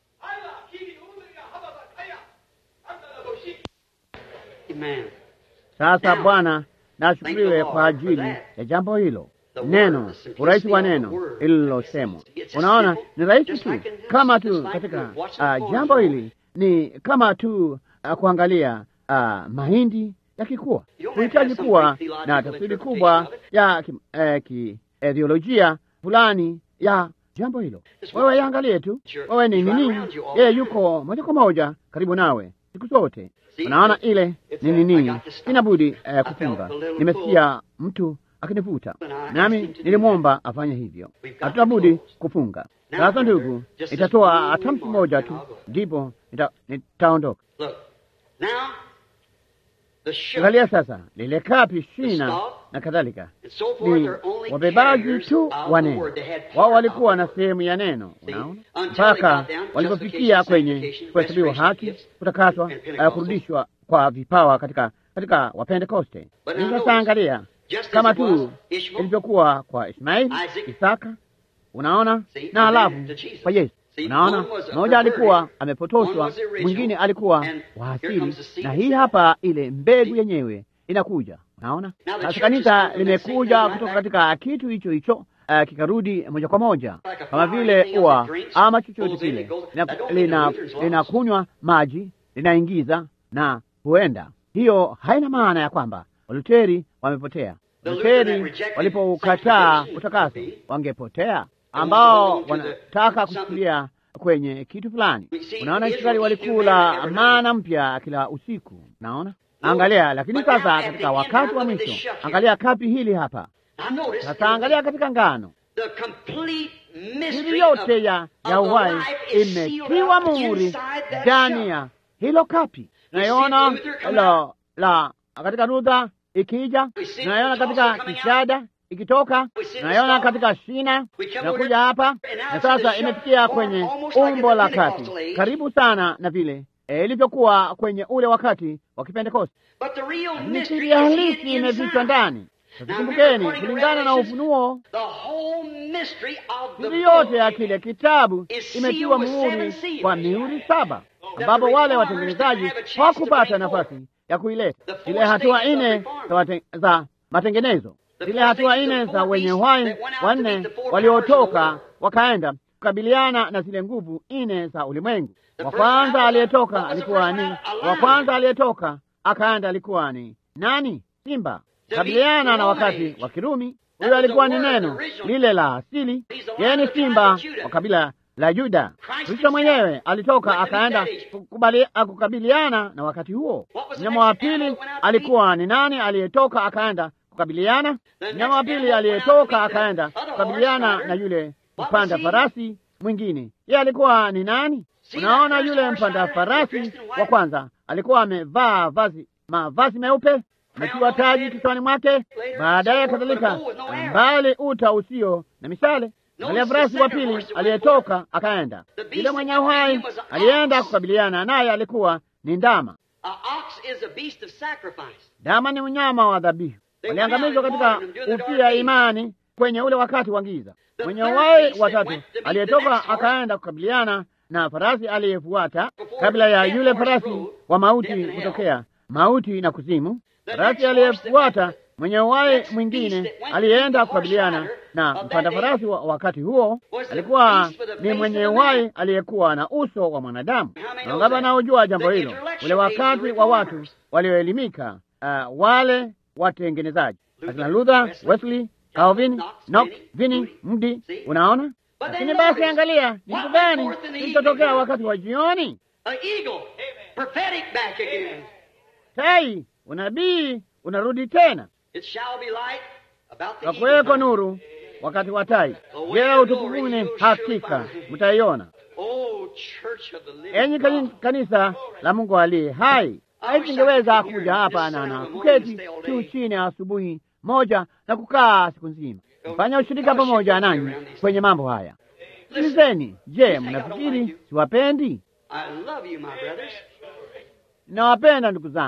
Amen. sasa Bwana nashukuriwe kwa ajili ya jambo hilo. Neno, urahisi wa neno lililosemwa. Unaona, ni rahisi tu, kama tu katika uh, jambo hili ni kama tu uh, kuangalia uh, mahindi yakikua. Huhitaji kuwa na tafsiri kubwa ya ki, eh, ki, eh, theolojia fulani ya jambo hilo. Wewe iangalie tu, wewe ni nini, yeye yuko moja kwa moja karibu nawe siku zote. Unaona ile ni nini, sina budi eh, kufunga. Nimesikia mtu akinivuta, nami nilimwomba afanye hivyo. Hatuna budi kufunga. Sasa ndugu, itatoa tamsi moja tu, ndipo nita- nitaondoka. Look. Now, the sugar Angalia sasa lile kapi, shina na kadhalika, and so forth ni are only wabebaji carriers tu of wa the neno. word. They had Wao part walikuwa of na it. sehemu ya neno, See, unaona, until they mpaka got down to walipofikia justification, kwenye sanctification, kuhesabiwa restoration haki, gifts, kutakaswa, and uh, Pentecostals. kurudishwa kwa vipawa katika katika Wapentekoste. But Ni now Sasa notice, angalia just as kama it was tu Ishmael, ilivyokuwa kwa Ismaili, Isaac, Isaka, unaona, See, na and halafu then to Jesus. kwa Yesu. See, Unaona, one was a mmoja alikuwa perverted, one amepotoshwa, was the original, mwingine alikuwa and wa here asili, comes the seed na of hii Satan. hapa ile mbegu See? yenyewe inakuja. Unaona, Now the sasa church is kanisa coming from that limekuja same kutoka right katika kitu hicho hicho uh, kikarudi moja kwa moja Like a kama flower, vile anything else ua it drinks, ama chochote goes in, kile it goes- lina- that don't mean the lina- Lutherans lost. linakunywa maji linaingiza na huenda. Hiyo haina maana ya kwamba Waluteri wamepotea. The Lutheran Waluteri that rejected walipoukataa sanctification utakaso would be- wangepotea, And ambao hold on to the- wanataka something- kushikilia kwenye kitu fulani. We see Unaona, Israel Israeli eat new walikula manna every mana mpya kila usiku. Naona, No, angalia. Lakini but now sasa at the katika end, wakati now wa look at mwisho, this shuck here. angalia kapi hili hapa Now notice, sasa. Angalia katika ngano the complete Siri mystery yote of, ya, ya of the uhai life is sealed imetiwa up muhuri inside that ndani shuck. ya hilo kapi. see Tunaiona Luther come la, la katika Luther ikija, We see tunaiona the katika Johnson coming kishada ikitoka, We see the tunaiona stalk. katika shina We come inakuja over- hapa, and now na it's the sasa shuck imefikia form kwenye almost like in umbo the la kati, Pentecostal age. karibu sana na vile eh, ilivyokuwa kwenye ule wakati wa Kipentekoste. But the real Lakini mystery siri is halisi hidden imefichwa inside. ndani. Now, Kumbukeni, remember, kulingana na Revelations, Ufunuo The whole mystery of the siri yote book ya kile kitabu is imetiwa sealed with muhuri seven seals. kwa mihuri saba, the ambapo wale reformers watengenezaji didn't have a chance to hawakupata bring nafasi ya kuileta The four zile hatua stages of nne reform. za, wate- za matengenezo, The zile four hatua stages nne of za four wenye beasts uhai that went out to wanne meet the four powers of the waliotoka world. wakaenda kukabiliana na zile nguvu nne za ulimwengu. The Wa first kwanza round, aliyetoka what was the alikuwa first ni round? A wa lion. kwanza aliyetoka akaenda alikuwa ni nani? Simba. The Kabiliana beast na of wakati age. wa Kirumi. That Huyo was alikuwa the ni word, neno the original. lile la asili. He's the Yeye lion ni of the tribe simba of Judah. wa kabila la Yuda. Christ Kristo himself mwenyewe alitoka went to meet akaenda that age. kukubali- kukabiliana na wakati huo. What was the Mnyama wa next pili animal that went out to alikuwa ni nani aliyetoka akaenda kukabiliana? The Mnyama wa next pili animal went out to aliyetoka meet the akaenda other horse kukabiliana rider. na yule What was mpanda he? farasi mwingine. Yeye alikuwa ni nani? See Unaona, that first yule horse mpanda rider farasi dressed in white? wa kwanza alikuwa amevaa vazi mavazi meupe, ametiwa taji kichwani mwake, baadaye kadhalika mbali uta usio na mishale. Angalia farasi wa pili aliyetoka akaenda, yule mwenye uhai alienda kukabiliana naye, alikuwa ni ndama. A ox is a beast of sacrifice. Ndama ni mnyama wa dhabihu, waliangamizwa katika ufia imani kwenye ule wakati wa giza. Mwenye uhai watatu aliyetoka akaenda kukabiliana na farasi aliyefuata kabla ya yule farasi wa mauti kutokea, mauti na kuzimu. Farasi aliyefuata mwenye uhai mwingine aliyeenda kukabiliana na mpanda farasi wa wakati huo alikuwa ni mwenye uhai aliyekuwa na uso wa mwanadamu. Na wangapi wanaojua jambo hilo? Ule wakati wa watu walioelimika, uh, wale watengenezaji akina Luther, Wesley, Calvin, Knox, Vini, Mdi. Unaona, lakini basi angalia ni kitu gani kilichotokea wakati wa jioni. An eagle, prophetic back again. Tai, unabii unarudi tena, It shall be light about the kakuweko eagle. nuru wakati wa tai. Je, utukufuni hakika mtaiona. Oh, church of the living Enyi kani- God. kanisa la Mungu aliye hai, haisingeweza kuja hapa na na kuketi tu chini asubuhi moja na kukaa siku nzima. Fanya ushirika pamoja nanyi kwenye mambo haya. Sikilizeni, je, mnafikiri siwapendi? I love you, my brothers. Ninawapenda ndugu zangu,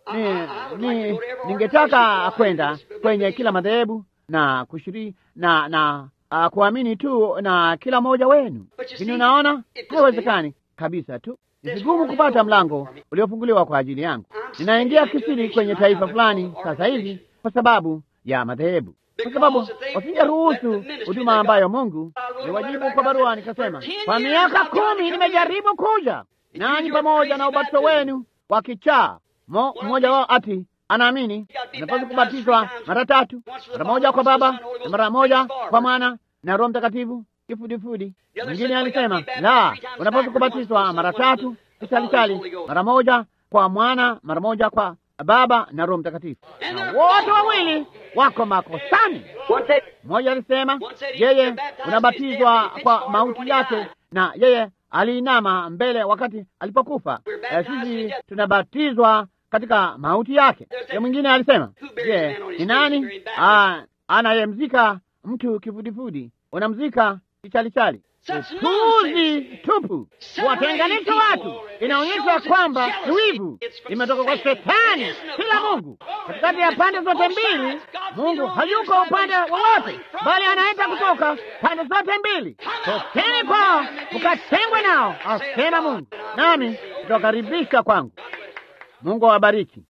ni, ni, ningetaka kwenda kwenye kila madhehebu na kushiri na na uh, kuamini tu na kila mmoja wenu, lakini unaona haiwezekani kabisa tu. Ni vigumu kupata mlango uliofunguliwa kwa ajili yangu. Ninaingia kisiri kwenye taifa fulani sasa hivi kwa sababu ya madhehebu, kwa sababu wasingeruhusu huduma ambayo Mungu niwajibu kwa barua. Nikasema, kwa miaka kumi nimejaribu kuja nanyi pamoja na ubatizo wenu wa kichaa. Mmoja wao ati anaamini unapaswa kubatizwa mara tatu, mara moja kwa Baba na mara moja kwa Mwana na Roho Mtakatifu kifudifudi. Mwingine alisema la, unapaswa kubatizwa mara tatu kisalisali, mara moja kwa Mwana, mara moja kwa Baba na Roho Mtakatifu, na wote wawili wako makosani. Mmoja alisema yeye unabatizwa kwa mauti yake, na yeye aliinama mbele wakati alipokufa. Sisi tunabatizwa katika mauti yake. Ya mwingine alisema je, ni nani anayemzika mtu kifudifudi? Unamzika kichalichali. Upuzi tupu, kuwatenganisha watu. Inaonyesha kwamba wivu imetoka kwa Shetani, kila Mungu katikati ya pande zote mbili. Mungu hayuko upande wowote, bali anaenda kutoka pande zote mbili. Tokeni kwao mkatengwe nao, asema Mungu, nami tutakaribisha kwangu. Mungu awabariki.